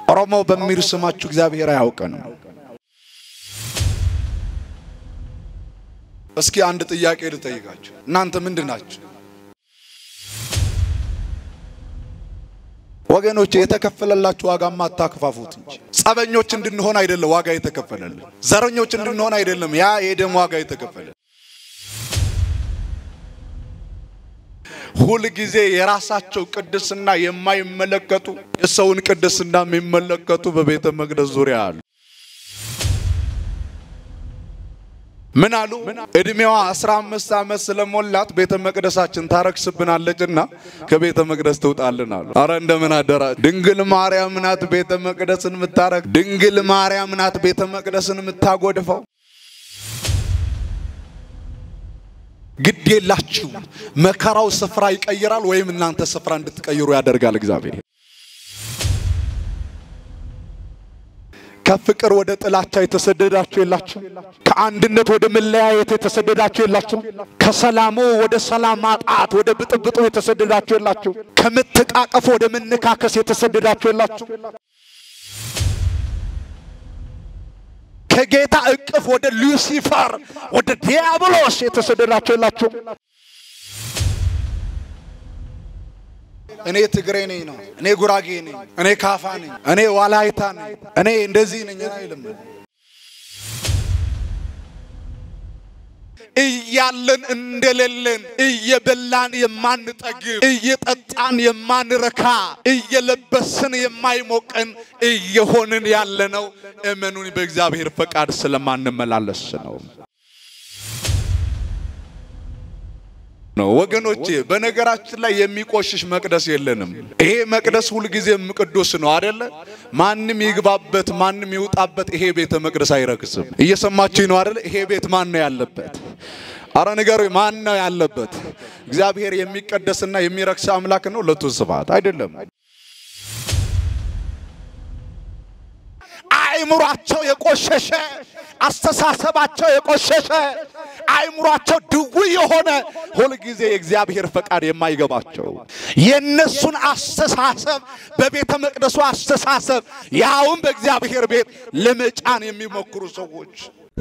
ኦሮሞ በሚል ስማችሁ እግዚአብሔር አያውቀንም። እስኪ አንድ ጥያቄ ልጠይቃችሁ። እናንተ ምንድን ናችሁ? ወገኖች የተከፈለላችሁ ዋጋማ አታክፋፉት እንጂ ጸበኞች እንድንሆን አይደለም ዋጋ የተከፈለልን። ዘረኞች እንድንሆን አይደለም ያ የደም ዋጋ የተከፈለ ሁል ጊዜ የራሳቸው ቅድስና የማይመለከቱ የሰውን ቅድስና የሚመለከቱ በቤተ መቅደስ ዙሪያ አሉ። ምን አሉ? እድሜዋ አስራ አምስት ዓመት ስለሞላት ቤተ መቅደሳችን ታረክስብናለችና ከቤተ መቅደስ ትውጣልን አሉ። አረ እንደምን አደራ። ድንግል ማርያም ናት ቤተ መቅደስን የምታረክ። ድንግል ማርያም ናት ቤተ መቅደስን የምታጎድፈው። ግድ የላችሁ። መከራው ስፍራ ይቀይራል ወይም እናንተ ስፍራ እንድትቀይሩ ያደርጋል እግዚአብሔር። ከፍቅር ወደ ጥላቻ የተሰደዳችሁ የላችሁ? ከአንድነት ወደ መለያየት የተሰደዳችሁ የላችሁ? ከሰላሙ ወደ ሰላም ማጣት ወደ ብጥብጡ የተሰደዳችሁ የላችሁ? ከመተቃቀፍ ወደ መነካከስ የተሰደዳችሁ የላችሁ? ከጌታ እቅፍ ወደ ሉሲፈር ወደ ዲያብሎስ የተሰደዳችሁ የላችሁ? እኔ ትግሬ ነኝ ነው፣ እኔ ጉራጌ ነኝ፣ እኔ ካፋ ነኝ፣ እኔ ዋላይታ ነኝ፣ እኔ እንደዚህ ነኝ አይልም። እያለን እንደሌለን እየበላን የማንጠግብ እየጠጣን የማንረካ እየለበስን የማይሞቀን እየሆንን ያለነው እመኑን በእግዚአብሔር ፈቃድ ስለማንመላለስ ነው ነው ወገኖቼ። በነገራችን ላይ የሚቆሽሽ መቅደስ የለንም። ይሄ መቅደስ ሁልጊዜም ቅዱስ ነው አደለ? ማንም ይግባበት፣ ማንም ይውጣበት፣ ይሄ ቤተ መቅደስ አይረክስም። እየሰማችኝ ነው አደለ? ይሄ ቤት ማን ነው ያለበት? አረ ንገሩ፣ ማን ነው ያለበት? እግዚአብሔር የሚቀደስና የሚረክስ አምላክ ነው። ለቱ ስብሐት አይደለም። አእምሯቸው የቆሸሸ አስተሳሰባቸው የቆሸሸ አእምሯቸው ድውይ የሆነ ሁልጊዜ የእግዚአብሔር ፈቃድ የማይገባቸው የእነሱን አስተሳሰብ በቤተ መቅደሱ አስተሳሰብ ያውም በእግዚአብሔር ቤት ለመጫን የሚሞክሩ ሰዎች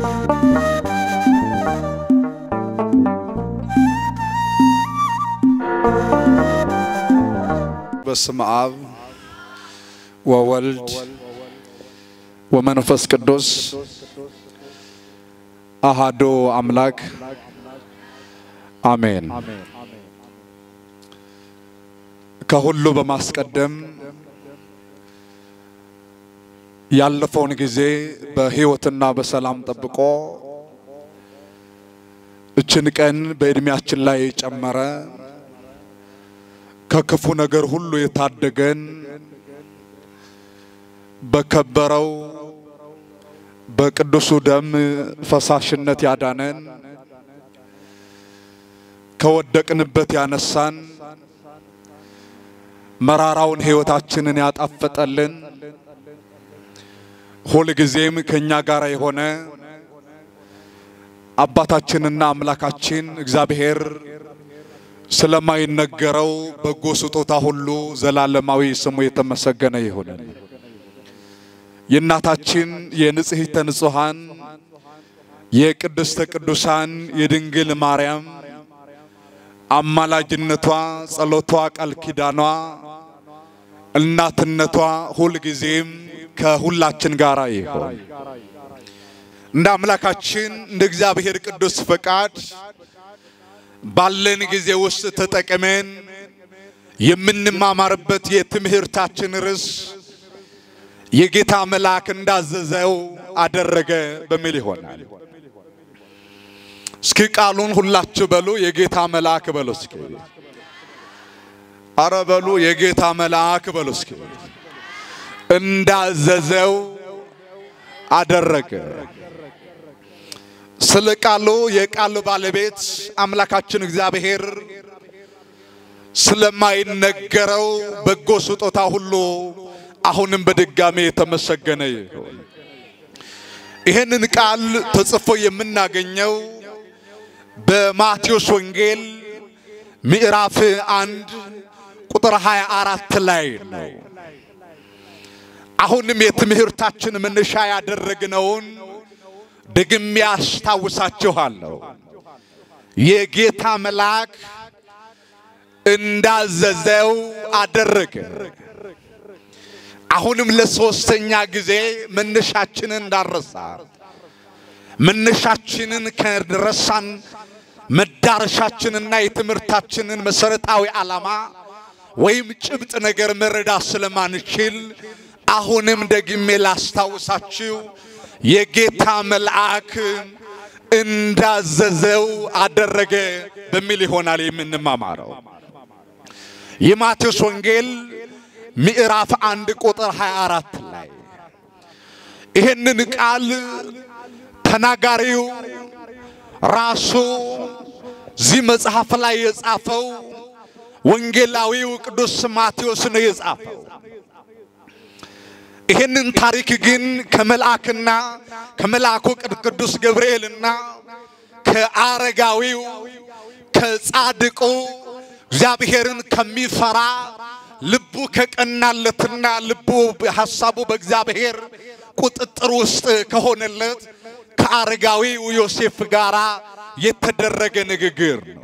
በስመ አብ ወወልድ ወመንፈስ ቅዱስ አሃዶ አምላክ አሜን። ከሁሉ በማስቀደም ያለፈውን ጊዜ በሕይወትና በሰላም ጠብቆ እችን ቀን በዕድሜያችን ላይ ጨመረ ከክፉ ነገር ሁሉ የታደገን በከበረው በቅዱሱ ደም ፈሳሽነት ያዳነን ከወደቅንበት ያነሳን መራራውን ሕይወታችንን ያጣፈጠልን ሁል ጊዜም ከእኛ ጋር የሆነ አባታችንና አምላካችን እግዚአብሔር ስለማይነገረው በጎ ስጦታ ሁሉ ዘላለማዊ ስሙ የተመሰገነ ይሁን። የእናታችን የንጽሕተ ንጹሐን የቅድስተ ቅዱሳን የድንግል ማርያም አማላጅነቷ፣ ጸሎቷ፣ ቃል ኪዳኗ፣ እናትነቷ ሁልጊዜም ከሁላችን ጋር ይሆን። እንደ አምላካችን እንደ እግዚአብሔር ቅዱስ ፈቃድ ባለን ጊዜ ውስጥ ተጠቅመን የምንማማርበት የትምህርታችን ርዕስ የጌታ መልአክ እንዳዘዘው አደረገ በሚል ይሆናል። እስኪ ቃሉን ሁላችሁ በሉ፣ የጌታ መልአክ በሉ እስኪ። አረ በሉ፣ የጌታ መልአክ በሉ እስኪ። እንዳዘዘው አደረገ። ስለ ቃሉ የቃሉ ባለቤት አምላካችን እግዚአብሔር ስለማይነገረው በጎ ስጦታ ሁሉ አሁንም በድጋሜ የተመሰገነ ይሁን። ይህንን ቃል ተጽፎ የምናገኘው በማቴዎስ ወንጌል ምዕራፍ አንድ ቁጥር 24 ላይ ነው። አሁንም የትምህርታችን መነሻ ያደረግነውን ደግሜ አስታውሳችኋለሁ። የጌታ መልአክ እንዳዘዘው አደረገ። አሁንም ለሶስተኛ ጊዜ መነሻችንን እንዳረሳ መነሻችንን ከረሳን መዳረሻችንና የትምህርታችንን መሰረታዊ ዓላማ ወይም ጭብጥ ነገር መረዳት ስለማንችል አሁንም ደግሜ ላስታውሳችሁ የጌታ መልአክ እንዳዘዘው አደረገ በሚል ይሆናል የምንማማረው። የማቴዎስ ወንጌል ምዕራፍ አንድ ቁጥር 24 ላይ ይህንን ቃል ተናጋሪው ራሱ እዚህ መጽሐፍ ላይ የጻፈው ወንጌላዊው ቅዱስ ማቴዎስ ነው የጻፈው። ይህንን ታሪክ ግን ከመልአክና ከመልአኩ ቅዱስ ገብርኤልና ከአረጋዊው ከጻድቁ እግዚአብሔርን ከሚፈራ ልቡ ከቀናለትና ልቡ ሐሳቡ በእግዚአብሔር ቁጥጥር ውስጥ ከሆነለት ከአረጋዊው ዮሴፍ ጋር የተደረገ ንግግር ነው።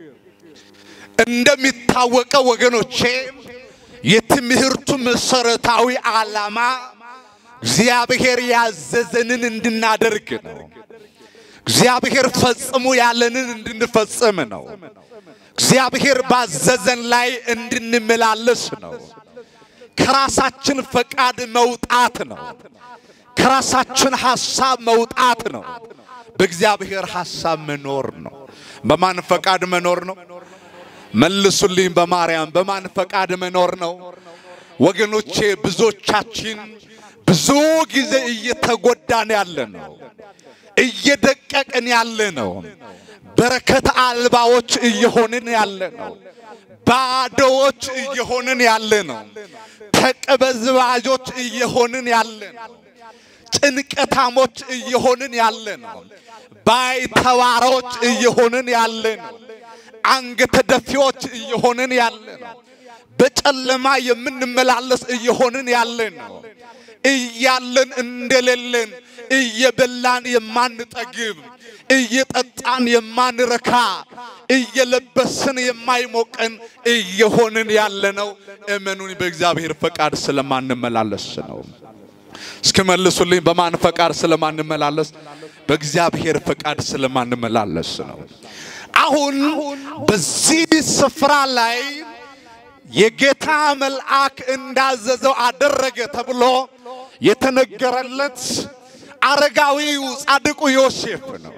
እንደሚታወቀው ወገኖቼ የትምህርቱ መሰረታዊ ዓላማ እግዚአብሔር ያዘዘንን እንድናደርግ ነው። እግዚአብሔር ፈጽሙ ያለንን እንድንፈጽም ነው። እግዚአብሔር ባዘዘን ላይ እንድንመላለስ ነው። ከራሳችን ፈቃድ መውጣት ነው። ከራሳችን ሐሳብ መውጣት ነው። በእግዚአብሔር ሐሳብ መኖር ነው። በማን ፈቃድ መኖር ነው? መልሱልኝ በማርያም በማን ፈቃድ መኖር ነው? ወገኖቼ ብዙዎቻችን ብዙ ጊዜ እየተጎዳን ያለ ነው፣ እየደቀቅን ያለ ነው፣ በረከት አልባዎች እየሆንን ያለ ነው፣ ባዶዎች እየሆንን ያለ ነው፣ ተቀበዝባዦች እየሆንን ያለ ነው፣ ጭንቀታሞች እየሆንን ያለ ነው፣ ባይተዋሮች እየሆንን ያለ ነው። አንገተ ደፊዎች እየሆንን ያለ ነው። በጨለማ የምንመላለስ እየሆንን ያለ ነው። እያለን እንደሌለን፣ እየበላን የማንጠግብ፣ እየጠጣን የማንረካ፣ እየለበስን የማይሞቀን እየሆንን ያለ ነው። እመኑን በእግዚአብሔር ፈቃድ ስለማንመላለስ ነው። እስኪ መልሱልኝ። በማን ፈቃድ ስለማንመላለስ? በእግዚአብሔር ፈቃድ ስለማንመላለስ ነው። አሁን በዚህ ስፍራ ላይ የጌታ መልአክ እንዳዘዘው አደረገ ተብሎ የተነገረለት አረጋዊው ጻድቁ ዮሴፍ ነው።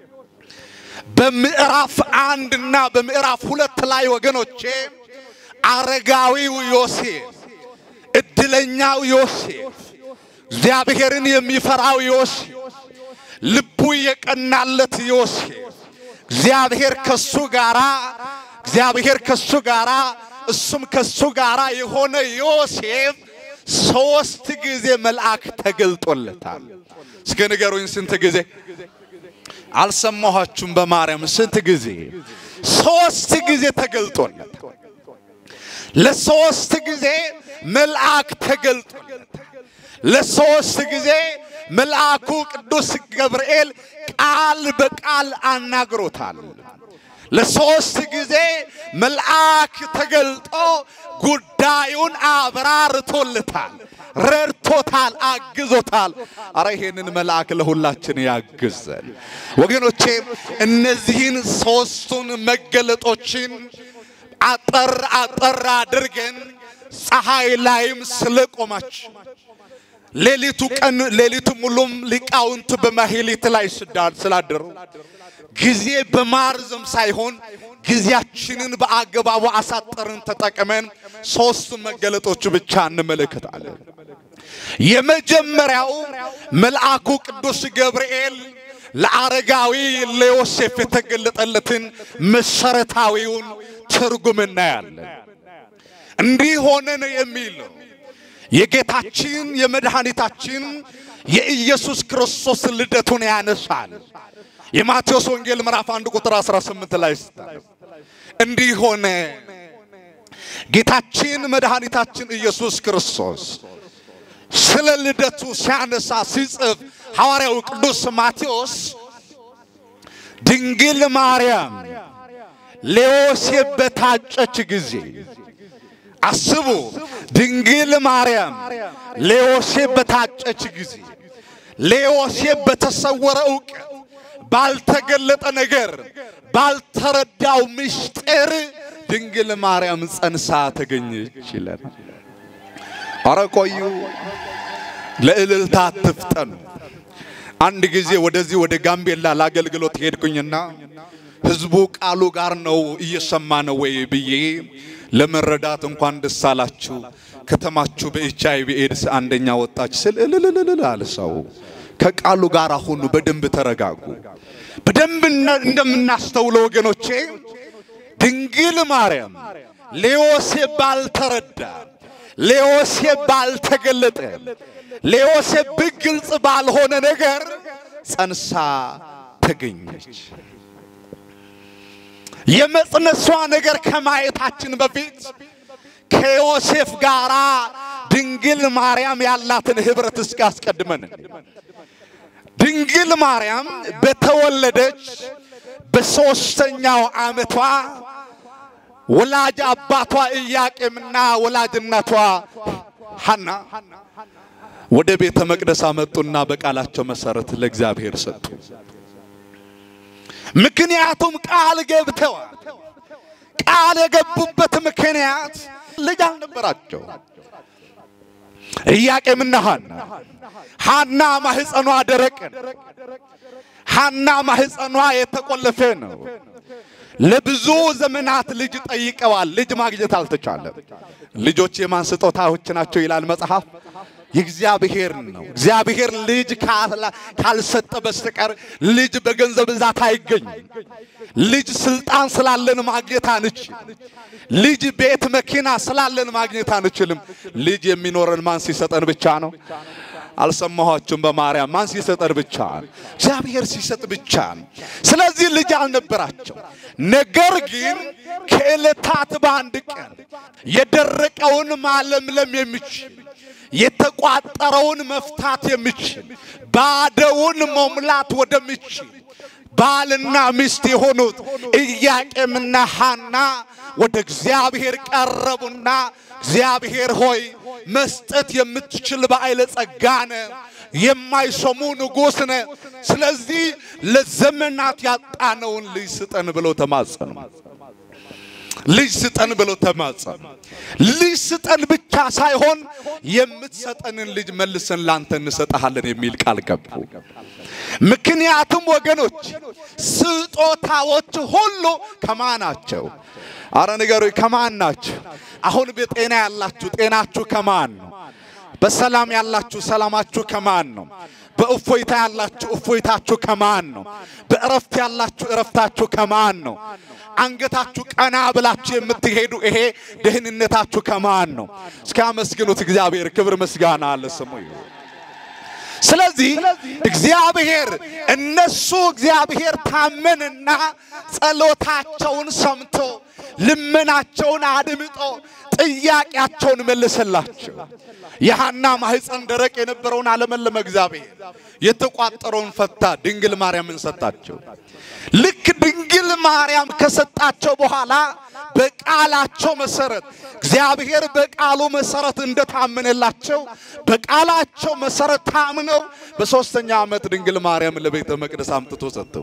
በምዕራፍ አንድ እና በምዕራፍ ሁለት ላይ ወገኖቼ አረጋዊው ዮሴፍ፣ እድለኛው ዮሴፍ፣ እግዚአብሔርን የሚፈራው ዮሴፍ፣ ልቡ የቀናለት ዮሴፍ እግዚአብሔር ከሱ ጋራ እግዚአብሔር ከሱ ጋራ እሱም ከሱ ጋራ የሆነ ዮሴፍ ሶስት ጊዜ መልአክ ተገልጦለታል። እስከ ንገሩኝ፣ ስንት ጊዜ? አልሰማኋችሁም? በማርያም ስንት ጊዜ? ሶስት ጊዜ ተገልጦለታል። ለሶስት ጊዜ መልአክ ተገልጦለታል። ለሶስት ጊዜ መልአኩ ቅዱስ ገብርኤል ቃል በቃል አናግሮታል። ለሶስት ጊዜ መልአክ ተገልጦ ጉዳዩን አብራርቶለታል፣ ረድቶታል፣ አግዞታል። አረ ይሄንን መልአክ ለሁላችን ያግዘን ወገኖቼ። እነዚህን ሶስቱን መገለጦችን አጠር አጠር አድርገን ፀሐይ ላይም ስለቆማችሁ ሌሊቱ ቀን ሌሊቱ ሙሉም ሊቃውንት በማህሌት ላይ ስላደሩ ጊዜ በማርዘም ሳይሆን ጊዜያችንን በአገባቡ አሳጠርን ተጠቅመን ሶስቱ መገለጦቹ ብቻ እንመለከታለን። የመጀመሪያው መልአኩ ቅዱስ ገብርኤል ለአረጋዊ ለዮሴፍ የተገለጠለትን መሰረታዊውን ትርጉም እናያለን። እንዲህ ሆነ ነው የሚለው የጌታችን የመድኃኒታችን የኢየሱስ ክርስቶስ ልደቱን ያነሳል። የማቴዎስ ወንጌል ምዕራፍ 1 ቁጥር 18 ላይ ስታነብ እንዲህ ሆነ ጌታችን መድኃኒታችን ኢየሱስ ክርስቶስ ስለ ልደቱ ሲያነሳ ሲጽፍ ሐዋርያው ቅዱስ ማቴዎስ ድንግል ማርያም ለዮሴፍ በታጨች ጊዜ አስቡ። ድንግል ማርያም ለዮሴፍ በታጨች ጊዜ ለዮሴፍ በተሰወረ እውቀት ባልተገለጠ ነገር ባልተረዳው ምስጢር ድንግል ማርያም ጸንሳ ተገኘች ይላል። አረ ቆዩ፣ ለእልልታ አትፍጠኑ። አንድ ጊዜ ወደዚህ ወደ ጋምቤላ ለአገልግሎት ሄድኩኝና ህዝቡ ቃሉ ጋር ነው እየሰማ ነው ወይ ብዬ ለመረዳት እንኳን ደስ አላችሁ ከተማችሁ በኤች አይ ቪ ኤድስ አንደኛ ወጣች ስል እልልልልል አለ ሰው። ከቃሉ ጋር ሁኑ፣ በደንብ ተረጋጉ። በደንብ እንደምናስተውለው ወገኖቼ ድንግል ማርያም ለዮሴፍ ባልተረዳ ለዮሴፍ ባልተገለጠ ለዮሴፍ በግልጽ ባልሆነ ነገር ጸንሳ ተገኘች። የመጽነሷ ነገር ከማየታችን በፊት ከዮሴፍ ጋር ድንግል ማርያም ያላትን ህብረት እስኪ አስቀድመን ድንግል ማርያም በተወለደች በሦስተኛው ዓመቷ ወላጅ አባቷ ኢያቄምና ወላጅ እናቷ ሐና ወደ ቤተ መቅደስ አመጡና በቃላቸው መሰረት ለእግዚአብሔር ሰጡ። ምክንያቱም ቃል ገብተዋል። ቃል የገቡበት ምክንያት ልጅ አልነበራቸው። ኢያቄምና ሐና ሐና ማህፀኗ ደረቅ ነው። ሐና ማህፀኗ የተቆለፈ ነው። ለብዙ ዘመናት ልጅ ጠይቀዋል። ልጅ ማግኘት አልተቻለም። ልጆች የማን ስጦታዎች ናቸው ይላል መጽሐፍ? የእግዚአብሔር ነው። እግዚአብሔር ልጅ ካልሰጠ በስተቀር ልጅ በገንዘብ ብዛት አይገኝም። ልጅ ስልጣን ስላለን ማግኘት አንችል። ልጅ ቤት መኪና ስላለን ማግኘት አንችልም። ልጅ የሚኖረን ማን ሲሰጠን ብቻ ነው። አልሰማኋችሁም? በማርያም ማን ሲሰጠን ብቻ ነው። እግዚአብሔር ሲሰጥ ብቻ ነው። ስለዚህ ልጅ አልነበራቸው። ነገር ግን ከዕለታት በአንድ ቀን የደረቀውን ማለምለም የሚችል የተቋጠረውን መፍታት የሚችል ባዶውን መሙላት ወደሚችል ባልና ሚስት የሆኑት ኢያቄምና ሐና ወደ እግዚአብሔር ቀረቡና እግዚአብሔር ሆይ መስጠት የምትችል በኃይለ ጸጋ ነህ፣ የማይሰሙ ንጉሥ ነህ። ስለዚህ ለዘመናት ያጣነውን ልጅ ስጠን ብለው ተማጸኑ። ልጅ ስጠን ብለው ተማጸኑ። ልጅ ስጠን ብቻ ሳይሆን የምትሰጠንን ልጅ መልሰን ላንተ እንሰጥሃለን የሚል ቃል ገቡ። ምክንያቱም ወገኖች ስጦታዎች ሁሉ ከማን ናቸው? አረ ንገሩኝ፣ ከማን ናቸው? አሁን በጤና ያላችሁ ጤናችሁ ከማን ነው? በሰላም ያላችሁ ሰላማችሁ ከማን ነው? በእፎይታ ያላችሁ እፎይታችሁ ከማን ነው? በእረፍት ያላችሁ እረፍታችሁ ከማን ነው? አንገታችሁ ቀና ብላችሁ የምትሄዱ ይሄ ደህንነታችሁ ከማን ነው? እስኪ አመስግኑት እግዚአብሔር። ክብር ምስጋና አለ ስሙ ይሁን። ስለዚህ እግዚአብሔር እነሱ እግዚአብሔር ታመንና ጸሎታቸውን ሰምቶ ልመናቸውን አድምጦ ጥያቄያቸውን መልሰላቸው። የሐና ማህፀን ደረቅ የነበረውን አለመለመ እግዚአብሔር፣ የተቋጠረውን ፈታ፣ ድንግል ማርያምን ሰጣቸው። ልክ ድንግል ማርያም ከሰጣቸው በኋላ በቃላቸው መሰረት እግዚአብሔር በቃሉ መሰረት እንደታመነላቸው በቃላቸው መሰረት ታምነው በሦስተኛ ዓመት ድንግል ማርያም ለቤተ መቅደስ አምጥቶ ሰጠው።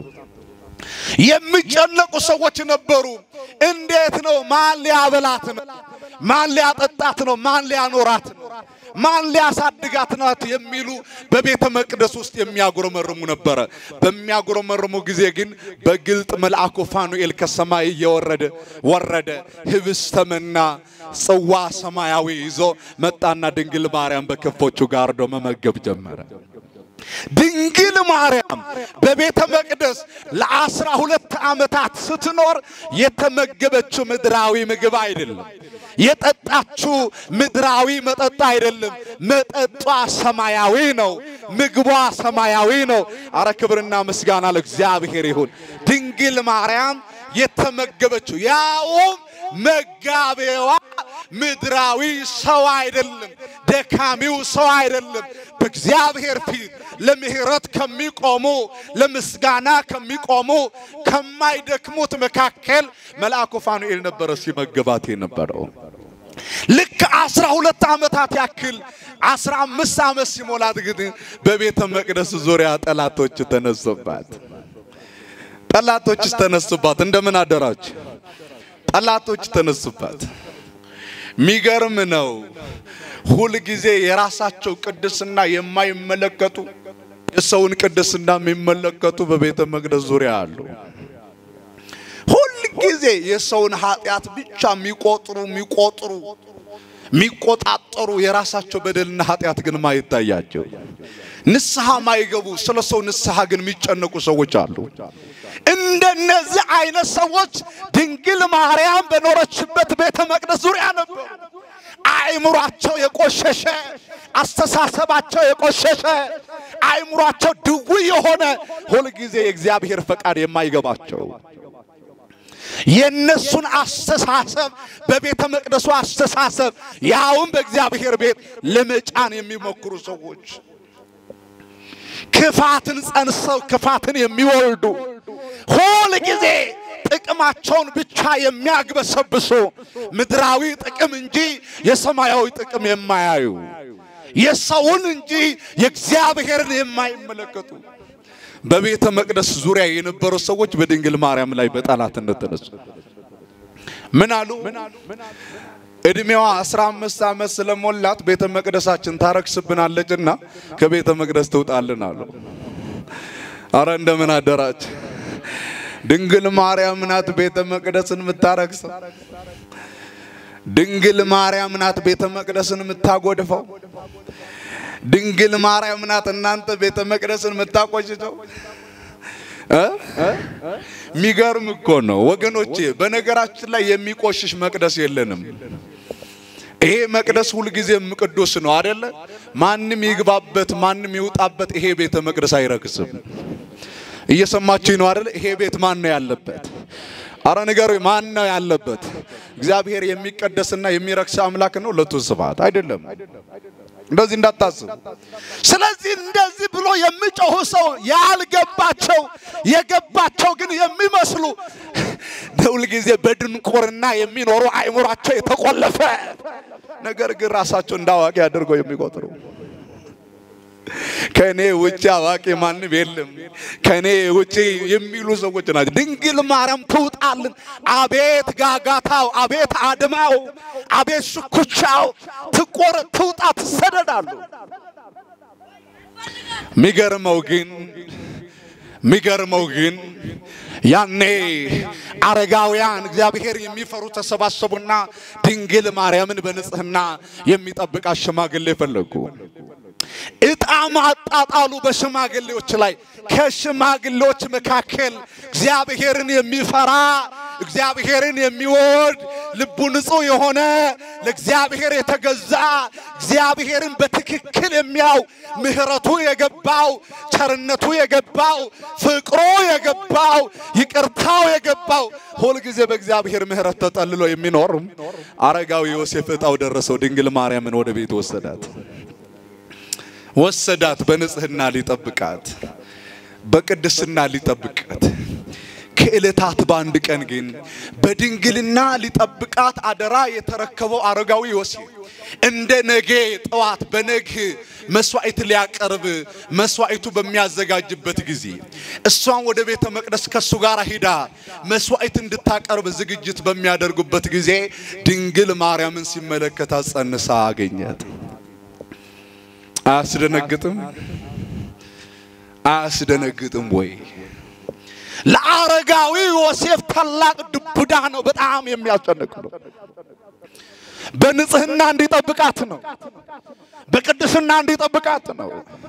የሚጨነቁ ሰዎች ነበሩ። እንዴት ነው? ማን ሊያበላት ነው? ማን ሊያጠጣት ነው? ማን ሊያኖራት ነው? ማን ሊያሳድጋት ናት? የሚሉ በቤተ መቅደስ ውስጥ የሚያጉረመርሙ ነበረ። በሚያጉረመርሙ ጊዜ ግን በግልጥ መልአኩ ፋኑኤል ከሰማይ እየወረደ ወረደ። ህብስተ መና ጽዋ ሰማያዊ ይዞ መጣና ድንግል ማርያም በክንፎቹ ጋርዶ መመገብ ጀመረ። ድንግል ማርያም በቤተ መቅደስ ለአስራ ሁለት ዓመታት ስትኖር የተመገበችው ምድራዊ ምግብ አይደለም። የጠጣችው ምድራዊ መጠጥ አይደለም። መጠጧ ሰማያዊ ነው። ምግቧ ሰማያዊ ነው። አረ ክብርና ምስጋና ለእግዚአብሔር ይሁን። ድንግል ማርያም የተመገበችው ያውም መጋቤዋ ምድራዊ ሰው አይደለም፣ ደካሚው ሰው አይደለም። በእግዚአብሔር ፊት ለምህረት ከሚቆሙ ለምስጋና ከሚቆሙ ከማይደክሙት መካከል መልአኩ ፋኑኤል ነበረ ሲመገባት የነበረው። ልክ አስራ ሁለት ዓመታት ያክል አስራ አምስት ዓመት ሲሞላት ግን በቤተ መቅደስ ዙሪያ ጠላቶች ተነሱባት። ጠላቶች ተነሱባት። እንደምን አደራችሁ? ጠላቶች ተነሱባት። ሚገርም ነው። ሁል ጊዜ የራሳቸው ቅድስና የማይመለከቱ የሰውን ቅድስና የሚመለከቱ በቤተ መቅደስ ዙሪያ አሉ። ሁል ጊዜ የሰውን ኃጢአት ብቻ የሚቆጥሩ የሚቆጥሩ የሚቆጣጠሩ የራሳቸው በደልና ኃጢአት ግን ማይታያቸው ንስሐ ማይገቡ ስለ ሰው ንስሐ ግን የሚጨነቁ ሰዎች አሉ። እንደነዚህ አይነት ሰዎች ድንግል ማርያም በኖረችበት ቤተ መቅደስ ዙሪያ ነበሩ። አእምሯቸው የቆሸሸ፣ አስተሳሰባቸው የቆሸሸ፣ አእምሯቸው ድውይ የሆነ ሁልጊዜ የእግዚአብሔር ፈቃድ የማይገባቸው የነሱን አስተሳሰብ በቤተ መቅደሱ አስተሳሰብ ያውም በእግዚአብሔር ቤት ለመጫን የሚሞክሩ ሰዎች ክፋትን ጸንሰው ክፋትን የሚወልዱ ሁል ጊዜ ጥቅማቸውን ብቻ የሚያግበሰብሱ ምድራዊ ጥቅም እንጂ የሰማያዊ ጥቅም የማያዩ የሰውን እንጂ የእግዚአብሔርን የማይመለከቱ በቤተ መቅደስ ዙሪያ የነበሩ ሰዎች በድንግል ማርያም ላይ በጠላትነት ተነሱ። ምን አሉ? እድሜዋ አስራ አምስት ዓመት ስለሞላት ቤተ መቅደሳችን ታረክስብናለችና ከቤተ መቅደስ ትውጣልን አሉ። አረ እንደምን አደራች። ድንግል ማርያም ናት ቤተ መቅደስን የምታረክሰው። ድንግል ማርያም ናት ቤተ መቅደስን የምታጎድፈው። ድንግል ማርያም ናት እናንተ ቤተ መቅደስን የምታቆጭተው። ሚገርም እኮ ነው ወገኖቼ። በነገራችን ላይ የሚቆሽሽ መቅደስ የለንም። ይሄ መቅደስ ሁልጊዜም ቅዱስ ነው አደለ? ማንም ይግባበት፣ ማንም ይውጣበት፣ ይሄ ቤተ መቅደስ አይረክስም። እየሰማችኝ ነው አደለ? ይሄ ቤት ማን ነው ያለበት? አረ ንገሩ፣ ማን ነው ያለበት? እግዚአብሔር የሚቀደስና የሚረክስ አምላክ ነው። ለቱ ስብሐት አይደለም። እንደዚህ እንዳታስብ። ስለዚህ እንደዚህ ብሎ የሚጮሁ ሰው ያልገባቸው የገባቸው ግን የሚመስሉ ሁል ጊዜ በድንቁርና የሚኖሩ አእምሯቸው የተቆለፈ ነገር ግን ራሳቸው እንዳዋቂ አድርገው የሚቆጥሩ ከኔ ውጭ አዋቂ ማንም የለም፣ ከኔ ውጭ የሚሉ ሰዎች ናቸው። ድንግል ማርያም ትውጣልን። አቤት ጋጋታው፣ አቤት አድማው፣ አቤት ሽኩቻው፣ ትቆረ ትውጣ፣ ትሰደዳሉ። ሚገርመው ግን ሚገርመው ግን ያኔ አረጋውያን እግዚአብሔር የሚፈሩ ተሰባሰቡና ድንግል ማርያምን በንጽህና የሚጠብቃት ሽማግሌ ፈለጉ። ዕጣ ማጣጣሉ በሽማግሌዎች ላይ። ከሽማግሌዎች መካከል እግዚአብሔርን የሚፈራ እግዚአብሔርን የሚወድ ልቡ ንጹሕ የሆነ ለእግዚአብሔር የተገዛ እግዚአብሔርን በትክክል የሚያው ምሕረቱ የገባው ቸርነቱ የገባው ፍቅሩ የገባው ይቅርታው የገባው ሁልጊዜ በእግዚአብሔር ምሕረት ተጠልሎ የሚኖር አረጋዊ ዮሴፍ ዕጣው ደረሰው። ድንግል ማርያምን ወደ ቤት ወሰዳት ወሰዳት በንጽህና ሊጠብቃት በቅድስና ሊጠብቃት። ከዕለታት በአንድ ቀን ግን በድንግልና ሊጠብቃት አደራ የተረከበው አረጋዊ ዮሴፍ እንደ ነጌ ጠዋት በነግ መስዋዕት ሊያቀርብ መስዋዕቱ በሚያዘጋጅበት ጊዜ እሷን ወደ ቤተ መቅደስ ከሱ ጋር ሂዳ መስዋዕት እንድታቀርብ ዝግጅት በሚያደርጉበት ጊዜ ድንግል ማርያምን ሲመለከታት ጸንሳ አገኛት። አያስደነግጥም? አያስደነግጥም ወይ? ለአረጋዊ ዮሴፍ ታላቅ ዱብዳ ነው። በጣም የሚያስጨንቅ ነው። በንጽህና እንዲጠብቃት ነው። በቅድስና እንዲጠብቃት ነው።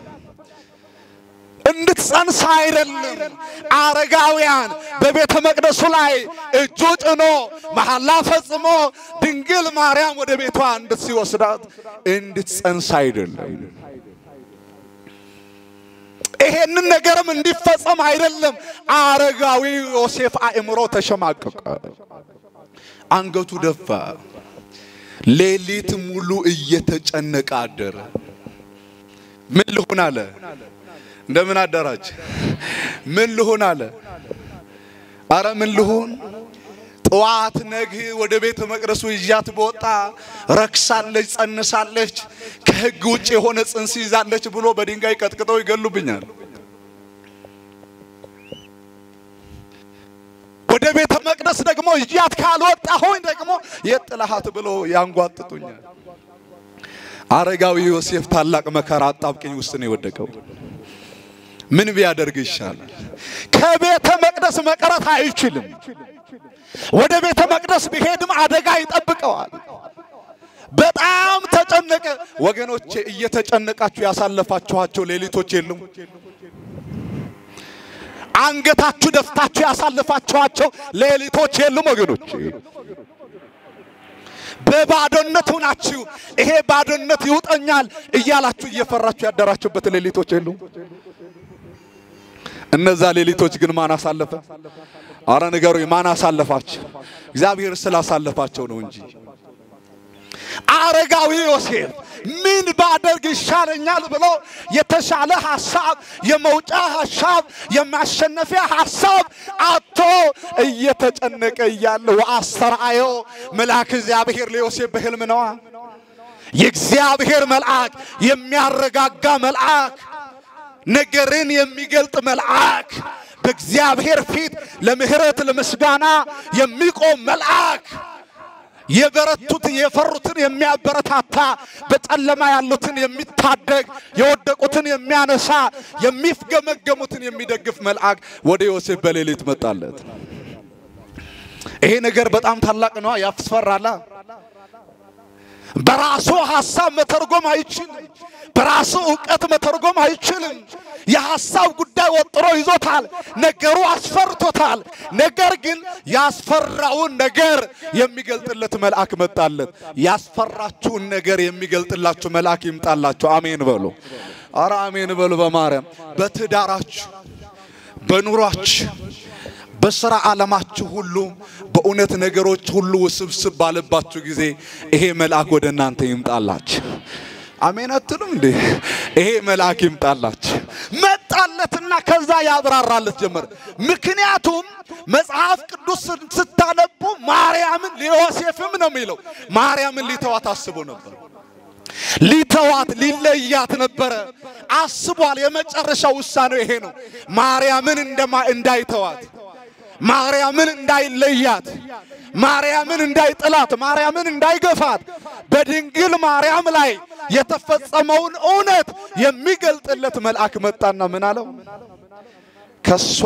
እንድትጸንስ አይደለም። አረጋውያን በቤተ መቅደሱ ላይ እጁ ጭኖ መሐላ ፈጽሞ ድንግል ማርያም ወደ ቤቷ እንድትወስዳት እንድትጸንስ አይደለም። ይሄንን ነገርም እንዲፈጸም አይደለም። አረጋዊ ዮሴፍ አእምሮ ተሸማቀቀ። አንገቱ ደፋ። ሌሊት ሙሉ እየተጨነቀ አደረ። ምን ልሁን አለ። እንደምን አደራች? ምን ልሁን አለ። አረ ምን ልሁን ጠዋት ነግህ ወደ ቤተ መቅደሱ ይዣት በወጣ ረክሳለች፣ ጸንሳለች፣ ከሕግ ውጭ የሆነ ጽንስ ይዛለች ብሎ በድንጋይ ቀጥቅጠው ይገሉብኛል። ወደ ቤተ መቅደስ ደግሞ ይዣት ካልወጣሁኝ ደግሞ የት ጥለሃት ብሎ ያንጓጥጡኛል። አረጋዊ ዮሴፍ ታላቅ መከራ አጣብቅኝ ውስጥ ነው የወደቀው። ምን ቢያደርግ ይሻላል? ከቤተ መቅደስ መቅረት አይችልም። ወደ ቤተ መቅደስ ቢሄድም አደጋ ይጠብቀዋል። በጣም ተጨነቀ። ወገኖቼ እየተጨነቃችሁ ያሳለፋችኋቸው ሌሊቶች የሉም? አንገታችሁ ደፍታችሁ ያሳለፋችኋቸው ሌሊቶች የሉም? ወገኖቼ በባዶነት ሆናችሁ ይሄ ባዶነት ይውጠኛል እያላችሁ እየፈራችሁ ያደራችሁበት ሌሊቶች የሉም? እነዛ ሌሊቶች ግን ማን አሳለፈ? አረ ንገሩ፣ ማን አሳለፋቸው? እግዚአብሔር ስላሳለፋቸው ነው እንጂ። አረጋዊ ዮሴፍ ምን ባደርግ ይሻለኛል ብሎ የተሻለ ሐሳብ፣ የመውጫ ሐሳብ፣ የማሸነፊያ ሐሳብ አቶ እየተጨነቀ እያለ ወአስተርአዮ መልአክ እግዚአብሔር ለዮሴፍ በሕልም ነዋ። የእግዚአብሔር መልአክ የሚያረጋጋ መልአክ ነገርን የሚገልጥ መልአክ በእግዚአብሔር ፊት ለምህረት ለምስጋና የሚቆም መልአክ የበረቱትን የፈሩትን የሚያበረታታ በጨለማ ያሉትን የሚታደግ የወደቁትን የሚያነሳ የሚፍገመገሙትን የሚደግፍ መልአክ ወደ ዮሴፍ በሌሊት መጣለት። ይሄ ነገር በጣም ታላቅ ነው፣ ያስፈራላ። በራሱ ሐሳብ መተርጎም አይችልም። በራሱ ዕውቀት መተርጎም አይችልም። የሐሳብ ጉዳይ ወጥሮ ይዞታል። ነገሩ አስፈርቶታል። ነገር ግን ያስፈራውን ነገር የሚገልጥለት መልአክ መጣለት። ያስፈራችሁን ነገር የሚገልጥላችሁ መልአክ ይምጣላችሁ። አሜን በሉ። አረ አሜን በሉ። በማርያም በትዳራችሁ፣ በኑሯችሁ፣ በስራ ዓለማችሁ ሁሉ በእውነት ነገሮች ሁሉ ውስብስብ ባለባችሁ ጊዜ ይሄ መልአክ ወደ እናንተ ይምጣላችሁ። አሜን አትሉም እንዴ? ይሄ መልአክ ይምጣላችሁ። መጣለትና ከዛ ያብራራለት ጀመረ። ምክንያቱም መጽሐፍ ቅዱስ ስታነቡ ማርያምን ለዮሴፍም ነው የሚለው ማርያምን ሊተዋት አስቦ ነበር። ሊተዋት ሊለያት ነበረ አስቧል። የመጨረሻው ውሳኔው ይሄ ነው። ማርያምን እንደማ እንዳይተዋት ማርያምን እንዳይለያት ማርያምን እንዳይጥላት ማርያምን እንዳይገፋት በድንግል ማርያም ላይ የተፈጸመውን እውነት የሚገልጥለት መልአክ መጣና ምን አለው? ከሷ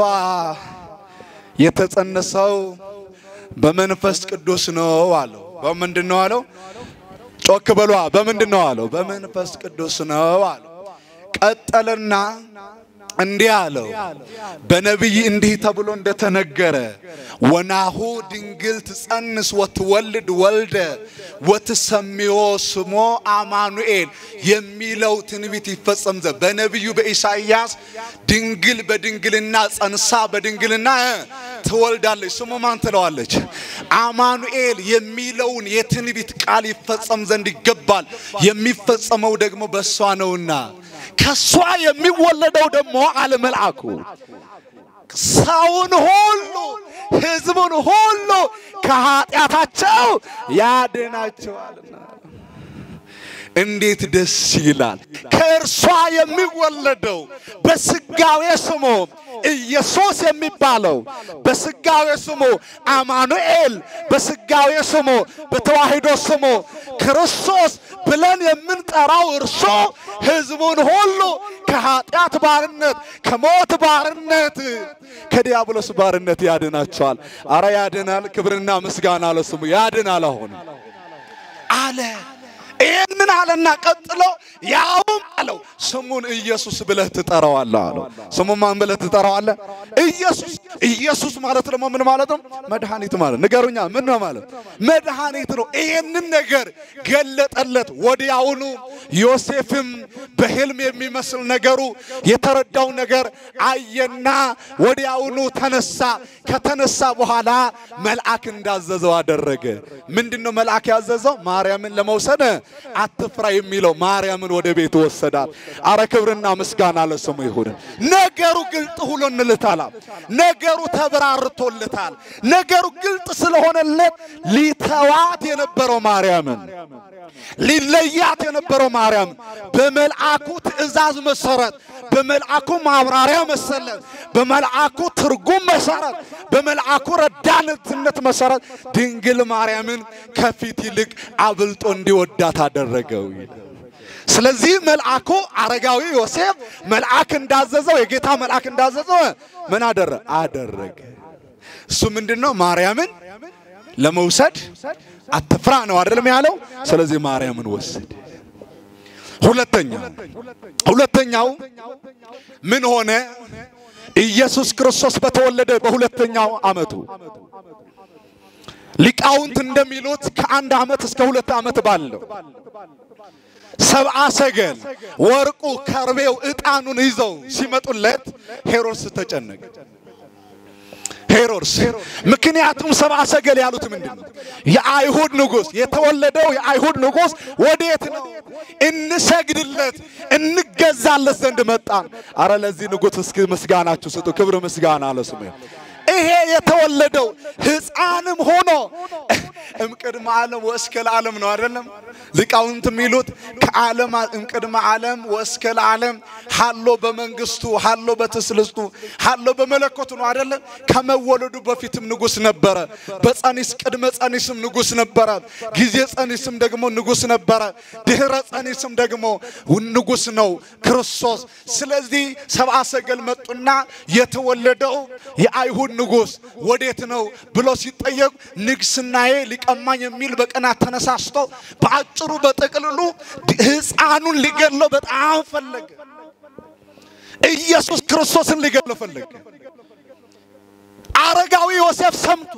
የተጸነሰው በመንፈስ ቅዱስ ነው አለው። በምንድን ነው አለው? ጮክ በሏ። በምንድን ነው አለው? በመንፈስ ቅዱስ ነው አለው። ቀጠለና እንዲህ አለው፣ በነቢይ እንዲህ ተብሎ እንደተነገረ ወናሁ ድንግል ትጸንስ ወትወልድ ወልደ ወትሰሚዮ ስሞ አማኑኤል የሚለው ትንቢት ይፈጸም ዘንድ በነቢዩ በኢሳይያስ ድንግል በድንግልና ጸንሳ በድንግልና ትወልዳለች። ስሙ ማን ትለዋለች? አማኑኤል የሚለውን የትንቢት ቃል ይፈጸም ዘንድ ይገባል። የሚፈጸመው ደግሞ በእሷ ነውና ከሷ የሚወለደው ደግሞ አለ መልአኩ ሰውን ሁሉ ሕዝቡን ሁሉ ከኃጢአታቸው ያድናቸዋልና። እንዴት ደስ ይላል! ከእርሷ የሚወለደው በስጋዌ ስሙ ኢየሱስ የሚባለው በስጋዌ ስሙ አማኑኤል፣ በስጋዌ ስሙ በተዋሕዶ ስሙ ክርስቶስ ብለን የምንጠራው እርሱ ሕዝቡን ሁሉ ከኃጢአት ባርነት፣ ከሞት ባርነት፣ ከዲያብሎስ ባርነት ያድናቸዋል። አረ ያድናል። ክብርና ምስጋና ለስሙ ያድናል። አሁን አለ ይህንን አለና ቀጥሎ ያውም አለው ስሙን ኢየሱስ ብለህ ትጠራዋለህ አለው። ስሙን ማን ብለህ ትጠራዋለህ? ኢየሱስ። ኢየሱስ ማለት ደግሞ ምን ማለት ነው? መድኃኒት ማለት ንገሩኛ፣ ምን ነው ማለት? መድኃኒት ነው። ይህንን ነገር ገለጠለት። ወዲያውኑ ዮሴፍም በሕልም የሚመስል ነገሩ የተረዳው ነገር አየና ወዲያውኑ ተነሳ። ከተነሳ በኋላ መልአክ እንዳዘዘው አደረገ። ምንድን ነው መልአክ ያዘዘው? ማርያምን ለመውሰድ አትፍራ የሚለው ማርያምን ወደ ቤት ወሰዳት። አረ ክብርና ምስጋና ለስሙ ይሁን። ነገሩ ግልጥ ሁሎንልታል። ነገሩ ተብራርቶልታል። ነገሩ ግልጥ ስለሆነለት ሊተዋት የነበረው ማርያምን ሊለያት የነበረው ማርያም በመልአኩ ትእዛዝ መሰረት በመልአኩ ማብራሪያ መሰረት በመልአኩ ትርጉም መሰረት በመልአኩ ረዳትነት መሰረት ድንግል ማርያምን ከፊት ይልቅ አብልጦ እንዲወዳት አደረገው። ስለዚህ መልአኩ አረጋዊ ዮሴፍ መልአክ እንዳዘዘው የጌታ መልአክ እንዳዘዘው ምን አደረ አደረገ። እሱ ምንድነው? ማርያምን ለመውሰድ አትፍራ ነው አይደለም ያለው። ስለዚህ ማርያምን ወሰደ። ሁለተኛ ሁለተኛው ምን ሆነ? ኢየሱስ ክርስቶስ በተወለደ በሁለተኛው ዓመቱ ሊቃውንት እንደሚሉት ከአንድ ዓመት እስከ ሁለት ዓመት ባለው ሰብአ ሰገል ወርቁ፣ ከርቤው፣ ዕጣኑን ይዘው ሲመጡለት ሄሮድስ ተጨነቀ። ሄሮድስ ምክንያቱም ሰብአ ሰገል ያሉት ምንድን ነው? የአይሁድ ንጉሥ የተወለደው የአይሁድ ንጉሥ ወዴት ነው? እንሰግድለት እንገዛለት ዘንድ መጣን። አረ ለዚህ ንጉሥ እስኪ ምስጋናችሁ ስጡ። ክብር ምስጋና ለስሙ። ይሄ የተወለደው ሕፃንም ሆኖ እምቅድመ ዓለም ወእስከ ለዓለም ነው አይደለም? ሊቃውንት የሚሉት ከዓለም እምቅድመ ዓለም ወእስከ ለዓለም ሀሎ በመንግስቱ ሀሎ በትስልስቱ ሀሎ በመለኮቱ ነው አይደለም? ከመወለዱ በፊትም ንጉሥ ነበረ። በጸኒስ ቅድመ ጸኒስም ንጉሥ ነበረ። ጊዜ ጸኒስም ደግሞ ንጉሥ ነበረ። ድህረ ጸኒስም ደግሞ ንጉሥ ነው ክርስቶስ። ስለዚህ ሰብአ ሰገል መጡና የተወለደው የአይሁድ ንጉሥ ወዴት ነው ብሎ ሲጠየቁ ንግስናዬ ሊቀማኝ የሚል በቅናት ተነሳስቶ በአጭሩ በጥቅልሉ ሕፃኑን ሊገድለው በጣም ፈለገ። ኢየሱስ ክርስቶስን ሊገድለው ፈለገ። አረጋዊ ዮሴፍ ሰምቶ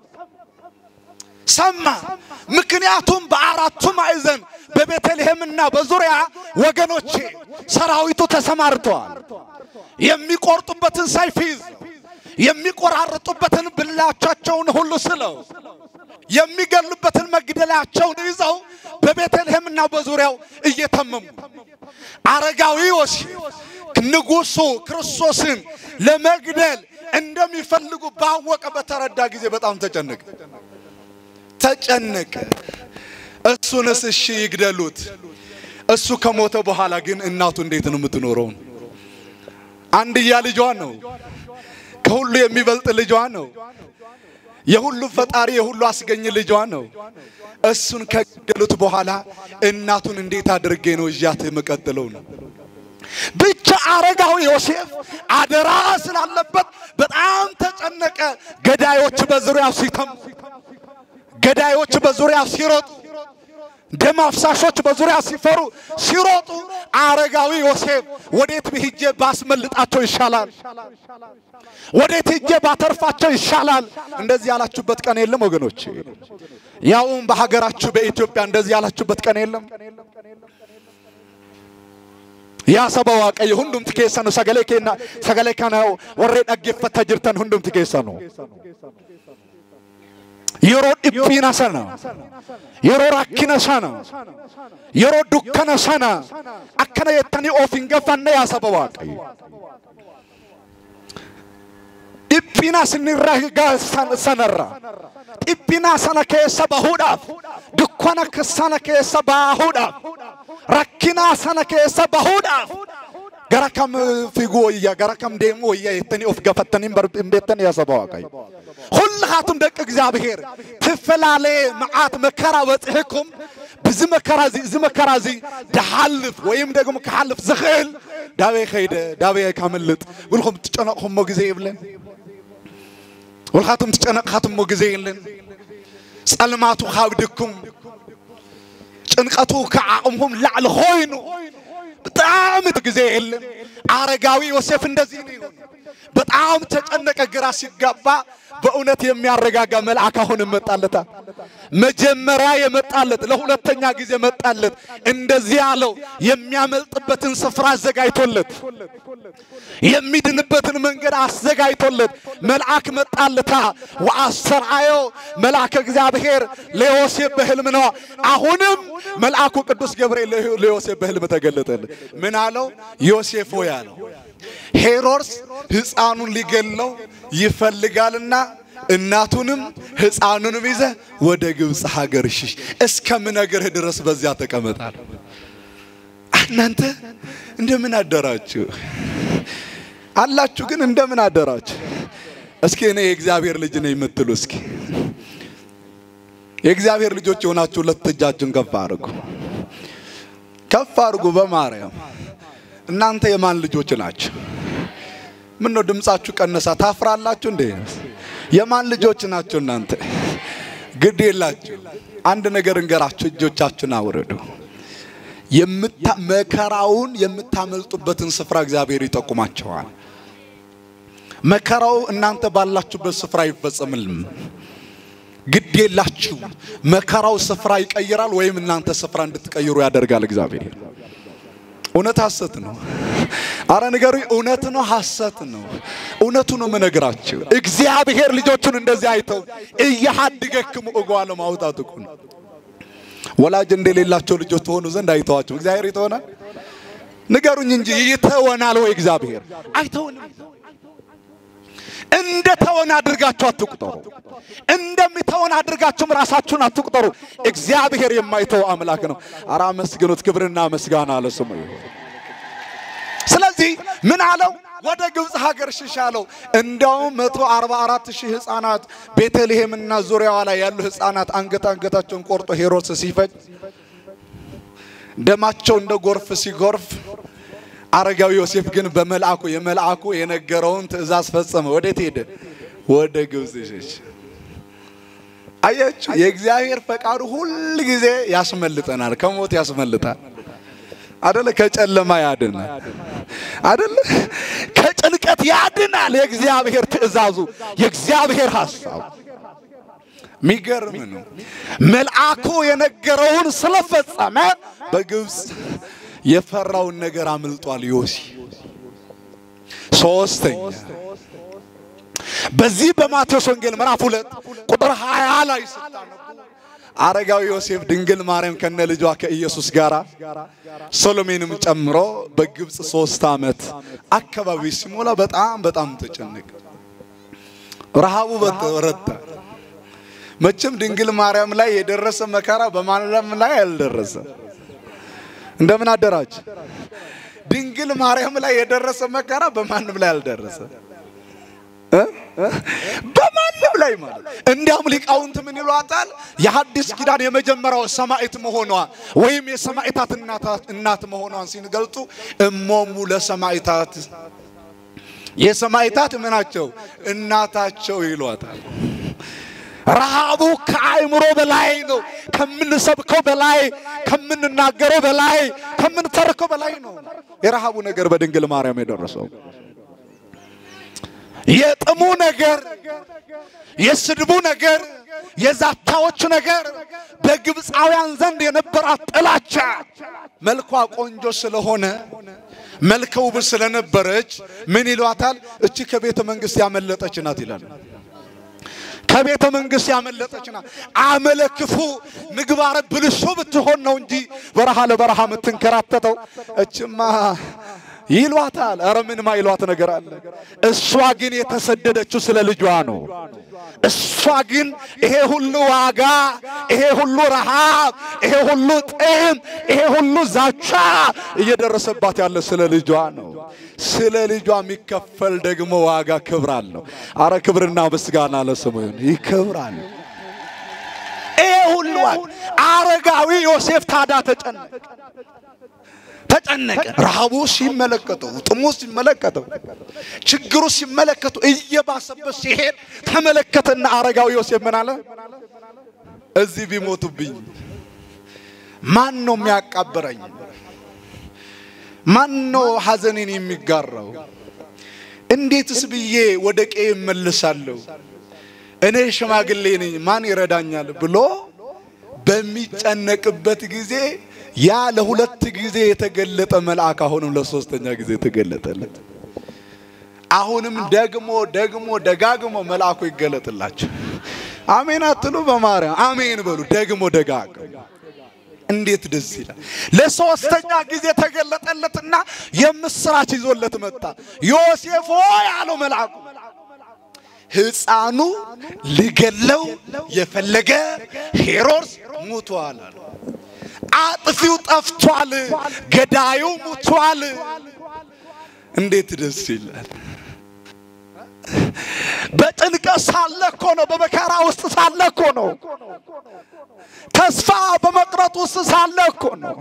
ሰማ። ምክንያቱም በአራቱ ማዕዘን በቤተልሔምና በዙሪያ ወገኖቼ ሰራዊቱ ተሰማርተዋል። የሚቆርጡበትን ሰይፍ ይዘው የሚቆራርጡበትን ብላቻቸውን ሁሉ ስለው የሚገሉበትን መግደላቸውን ይዘው በቤተልሔምና በዙሪያው እየተመሙ አረጋዊ ዮሴፍ ንጉሡ ክርስቶስን ለመግደል እንደሚፈልጉ ባወቀ በተረዳ ጊዜ በጣም ተጨነቀ ተጨነቀ። እሱንስ እሺ ይግደሉት። እሱ ከሞተ በኋላ ግን እናቱ እንዴት ነው የምትኖረው? አንድያ ልጇ ነው። ከሁሉ የሚበልጥ ልጇ ነው። የሁሉ ፈጣሪ የሁሉ አስገኝ ልጇ ነው። እሱን ከገደሉት በኋላ እናቱን እንዴት አድርጌ ነው እዣት የምቀጥለው ነው። ብቻ አረጋዊ ዮሴፍ አደራ ስላለበት በጣም ተጨነቀ። ገዳዮች በዙሪያው ሲተሙ፣ ገዳዮች በዙሪያው ሲሮጡ፣ ደም አፍሳሾች በዙሪያ ሲፈሩ ሲሮጡ፣ አረጋዊ ዮሴፍ ወዴት ሂጄ ባስመልጣቸው ይሻላል? ወዴት ሂጄ ባተርፋቸው ይሻላል? እንደዚህ ያላችሁበት ቀን የለም ወገኖች? ያውም በሀገራችሁ በኢትዮጵያ እንደዚህ ያላችሁበት ቀን የለም? yaa saba waaqayyo hundumti keessanu sagalee kenna sagalee kana warree dhaggeeffachaa jirtan hundumti keessanu yeroo dhiphina sana yeroo rakkina sana yeroo dukkana sana akkana jettanii of hin gaffanne yaa saba waaqayyo dhiphina sinirra sanarra dhiphina sana keessa bahuudhaaf dukkana sana keessa bahuudhaaf rakkina sana keessa bahuudhaaf gara kam fiiguu wayya gara kam deemuu wayya jettanii of gaafattanii hin beektan yaa saba waaqayyo ሁላቱም ደቂ እግዚአብሔር ትፈላለ መዓት መከራ በጽሕኩም ብዚ መከራ እዚ እዚ መከራ እዚ ድሓልፍ ወይም ደግሞ ክሓልፍ ዝኽእል ዳበይ ከይደ ዳበይ ካምልጥ ውልኩም ትጨነቕኹሞ ግዜ የብለን ውልኻቱም ትጨነቕኻትሞ ግዜ የለን ጸልማቱ ካብድኩም ጭንቀቱ ከአቅሙም ላዕል ሆይኑ በጣም ጊዜ የለም። አረጋዊ ዮሴፍ እንደዚህ ነው የሆነው። በጣም ተጨነቀ፣ ግራ ሲጋባ በእውነት የሚያረጋጋ መልአክ አሁን መጣለታ። መጀመሪያ የመጣለት ለሁለተኛ ጊዜ መጣለት። እንደዚህ አለው፣ የሚያመልጥበትን ስፍራ አዘጋጅቶለት፣ የሚድንበትን መንገድ አዘጋጅቶለት መልአክ መጣለታ። ወአስተርአዮ መልአከ እግዚአብሔር ለዮሴፍ በሕልም ነው። አሁንም መልአኩ ቅዱስ ገብርኤል ለዮሴፍ በሕልም ተገለጠለት። ምን አለው? ዮሴፍ ሆይ አለው ሄሮድስ ሕፃኑን ሊገለው ይፈልጋልና እናቱንም ሕፃኑንም ይዘ ወደ ግብፅ ሀገር ሽሽ፣ እስከምነግርህ ድረስ በዚያ ተቀመጣል። እናንተ እንደምን አደራችሁ አላችሁ? ግን እንደምን አደራችሁ? እስኪ እኔ የእግዚአብሔር ልጅ ነኝ የምትሉ እስኪ የእግዚአብሔር ልጆች የሆናችሁ ሁለት እጃችሁን ከፍ አድርጉ፣ ከፍ አድርጉ በማርያም እናንተ የማን ልጆች ናችሁ? ምን ነው ድምጻችሁ ቀነሳ? ታፍራላችሁ እንዴ? የማን ልጆች ናችሁ እናንተ? ግድ የላችሁ። አንድ ነገር እንገራችሁ፣ እጆቻችሁን አውርዱ። የምታ መከራውን የምታመልጡበትን ስፍራ እግዚአብሔር ይጠቁማቸዋል። መከራው እናንተ ባላችሁበት ስፍራ አይፈጸምልም። ግድ የላችሁ። መከራው ስፍራ ይቀይራል፣ ወይም እናንተ ስፍራ እንድትቀይሩ ያደርጋል እግዚአብሔር። እውነት ሐሰት ነው? አረ ንገሩኝ። እውነት ነው ሐሰት ነው? እውነቱ ነው የምነግራችሁ። እግዚአብሔር ልጆቹን እንደዚህ አይተው እያሃድገክሙ እጓለ ማውጣት እኮ ነው። ወላጅ እንደሌላቸው ልጆች ትሆኑ ዘንድ አይተዋቸው እግዚአብሔር ይተወናል? ንገሩኝ እንጂ ይተወናል ወይ እግዚአብሔር? አይተውንም። እንደ ተወን አድርጋችሁ አትቁጠሩ። እንደሚተወን አድርጋችሁም ራሳችሁን አትቁጠሩ። እግዚአብሔር የማይተው አምላክ ነው። አራ መስግኑት፣ ክብርና ምስጋና ለስሙ ይሁን። ስለዚህ ምን አለው? ወደ ግብፅ ሀገር ሽሽ አለው። እንዲያውም መቶ አርባ አራት ሺህ ህፃናት ቤተልሔምና ዙሪያዋ ላይ ያሉ ህፃናት አንገት አንገታቸውን ቆርጦ ሄሮድስ ሲፈጅ ደማቸው እንደ ጎርፍ ሲጎርፍ አረጋዊ ዮሴፍ ግን በመልአኩ የመልአኩ የነገረውን ትእዛዝ ፈጸመ። ወዴት ሄደ? ወደ ግብፅ ሸሽ። አያችሁ፣ የእግዚአብሔር ፈቃዱ ሁል ጊዜ ያስመልጠናል፣ ከሞት ያስመልጣል። አደለ? ከጨለማ ያድናል። አደለ? ከጭንቀት ያድናል። የእግዚአብሔር ትእዛዙ፣ የእግዚአብሔር ሐሳቡ ሚገርም ነው። መልአኩ የነገረውን ስለፈጸመ በግብፅ የፈራውን ነገር አምልጧል ዮሲ። ሶስተኛ በዚህ በማቴዎስ ወንጌል ምዕራፍ ሁለት ቁጥር 20 ላይ ስታነቡ አረጋዊ ዮሴፍ ድንግል ማርያም ከነ ልጇ ከኢየሱስ ጋር ሶሎሜንም ጨምሮ በግብፅ ሶስት ዓመት አካባቢ ሲሞላ በጣም በጣም ተጨነቀ። ረሃቡ በረታ። መቼም ድንግል ማርያም ላይ የደረሰ መከራ በማንም ላይ አልደረሰም። እንደምን አደራች? ድንግል ማርያም ላይ የደረሰ መከራ በማንም ላይ አልደረሰ። በማንም ላይ ማለት እንዲያውም ሊቃውንት ምን ይሏታል? የሐዲስ ኪዳን የመጀመሪያው ሰማዕት መሆኗ ወይም የሰማዕታት እናት መሆኗን ሲገልጡ እሞሙ ለሰማዕታት የሰማዕታት ምናቸው እናታቸው ይሏታል። ረሃቡ ከአእምሮ በላይ ነው። ከምንሰብከው በላይ፣ ከምንናገረው በላይ፣ ከምንተርከው በላይ ነው የረሃቡ ነገር በድንግል ማርያም የደረሰው። የጥሙ ነገር፣ የስድቡ ነገር፣ የዛቻዎቹ ነገር፣ በግብፃውያን ዘንድ የነበራት ጥላቻ መልኳ ቆንጆ ስለሆነ መልከ ውብ ስለነበረች ምን ይሏታል? እቺ ከቤተ መንግስት ያመለጠች ናት ይላል። ከቤተ መንግስት ያመለጠች ናት። አመለክፉ ምግባረ ብልሹ ብትሆን ነው እንጂ በረሃ ለበረሃ የምትንከራተተው እችማ ይሏታል። ኧረ ምን ማይሏት ነገር አለ? እሷ ግን የተሰደደችው ስለ ልጇ ነው። እሷ ግን ይሄ ሁሉ ዋጋ፣ ይሄ ሁሉ ረሃብ፣ ይሄ ሁሉ ጥም፣ ይሄ ሁሉ ዛቻ እየደረሰባት ያለ ስለ ልጇ ነው። ስለ ልጇ የሚከፈል ደግሞ ዋጋ ክብር አለው። አረ ክብርና ምስጋና ለስሙ ይሁን። ይከብራል። ይሄ ሁሉ አረጋዊ ዮሴፍ ታዳ ተጨነቀ ተጨነቀ። ረሃቡ ሲመለከተው፣ ጥሙ ሲመለከተው፣ ችግሩ ሲመለከቱ እየባሰበት ሲሄድ ተመለከተና አረጋዊ ዮሴፍ ምን አለ? እዚህ ቢሞቱብኝ ማን ነው የሚያቃብረኝ? ማን ነው ሐዘኔን የሚጋራው? እንዴትስ ብዬ ወደ ቀዬ እመልሳለሁ? እኔ ሽማግሌ ነኝ፣ ማን ይረዳኛል ብሎ በሚጨነቅበት ጊዜ ያ ለሁለት ጊዜ የተገለጠ መልአክ አሁንም ለሶስተኛ ጊዜ የተገለጠለት። አሁንም ደግሞ ደግሞ ደጋግሞ መልአኩ ይገለጥላቸው። አሜን አትሉ? በማርያም አሜን በሉ። ደግሞ ደጋግሞ እንዴት ደስ ይላል! ለሶስተኛ ጊዜ ተገለጠለትና የምስራች ይዞለት መጣ። ዮሴፍ ሆይ አለው መልአኩ ሕፃኑ ሊገለው የፈለገ ሄሮድስ ሙቷል አለ። አጥፊው ጠፍቷል፣ ገዳዩ ሙቷል። እንዴት ደስ ይላል! በጭንቀት ሳለ እኮ ነው። በመከራ ውስጥ ሳለ እኮ ነው። ተስፋ በመቅረጥ ውስጥ ሳለ እኮ ነው።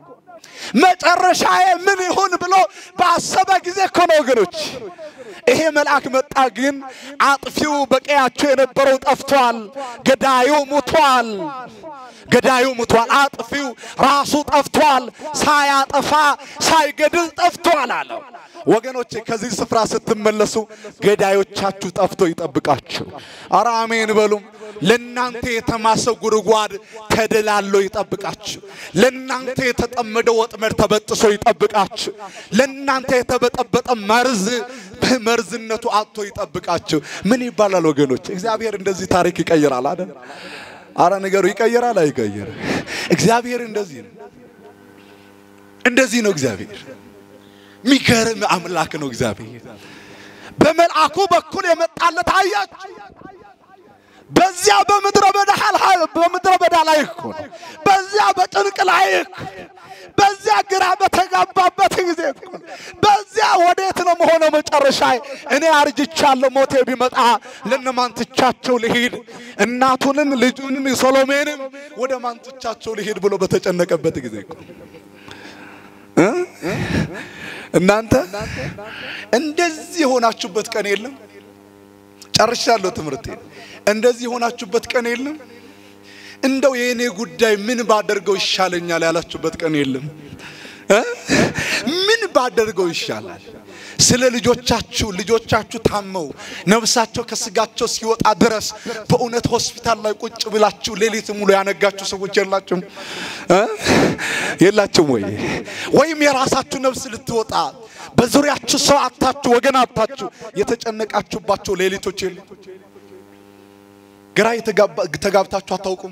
መጨረሻዬ ምን ይሁን ብሎ ባሰበ ጊዜ እኮ ነው ወገኖች። ይሄ መልአክ መጣ። ግን አጥፊው በቀያቸው የነበረው ጠፍቷል፣ ገዳዩ ሙቷል። ገዳዩ ሙቷል። አጥፊው ራሱ ጠፍቷል። ሳያጠፋ ሳይገድል ጠፍቷል አለው። ወገኖቼ ከዚህ ስፍራ ስትመለሱ ገዳዮቻችሁ ጠፍቶ ይጠብቃችሁ። አረ አሜን በሉም። ለናንተ የተማሰ ጉድጓድ ተደላሎ ይጠብቃችሁ። ለናንተ የተጠመደ ወጥመድ ተበጥሶ ይጠብቃችሁ። ለናንተ የተበጠበጠ መርዝ በመርዝነቱ አጥቶ ይጠብቃችሁ። ምን ይባላል ወገኖች? እግዚአብሔር እንደዚህ ታሪክ ይቀይራል አይደል? አረ ነገሩ ይቀይራል አይቀይር? እግዚአብሔር እንደዚህ ነው። እንደዚህ ነው እግዚአብሔር። የሚገርም አምላክ ነው እግዚአብሔር። በመልአኩ በኩል የመጣለት አያችሁ። በዚያ በምድረ በዳ በምድረ በዳ ላይ እኮ ነው። በዚያ በጭንቅ ላይ እኮ በዚያ ግራ በተጋባበት ጊዜ እኮ ነው። በዚያ ወዴት ነው መሆነው መጨረሻ? እኔ አርጅቻለሁ፣ ሞቴ ቢመጣ ለነማን ትቻቸው ልሂድ? እናቱንም ልጁንም ሶሎሜንም ወደ ማን ትቻቸው ልሂድ ብሎ በተጨነቀበት ጊዜ እኮ እ እናንተ እንደዚህ የሆናችሁበት ቀን የለም። ጨርሻለሁ ትምህርቴ። እንደዚህ የሆናችሁበት ቀን የለም። እንደው የእኔ ጉዳይ ምን ባደርገው ይሻለኛል ያላችሁበት ቀን የለም። እ ምን ባደርገው ይሻላል? ስለ ልጆቻችሁ ልጆቻችሁ ታመው ነፍሳቸው ከስጋቸው ሲወጣ ድረስ በእውነት ሆስፒታል ላይ ቁጭ ብላችሁ ሌሊት ሙሉ ያነጋችሁ ሰዎች የላችሁም እ የላችሁም ወይ? ወይም የራሳችሁ ነፍስ ልትወጣ በዙሪያችሁ ሰው አታችሁ ወገን አታችሁ የተጨነቃችሁባቸው ሌሊቶች የሉ? ግራ ተጋብታችሁ አታውቁም?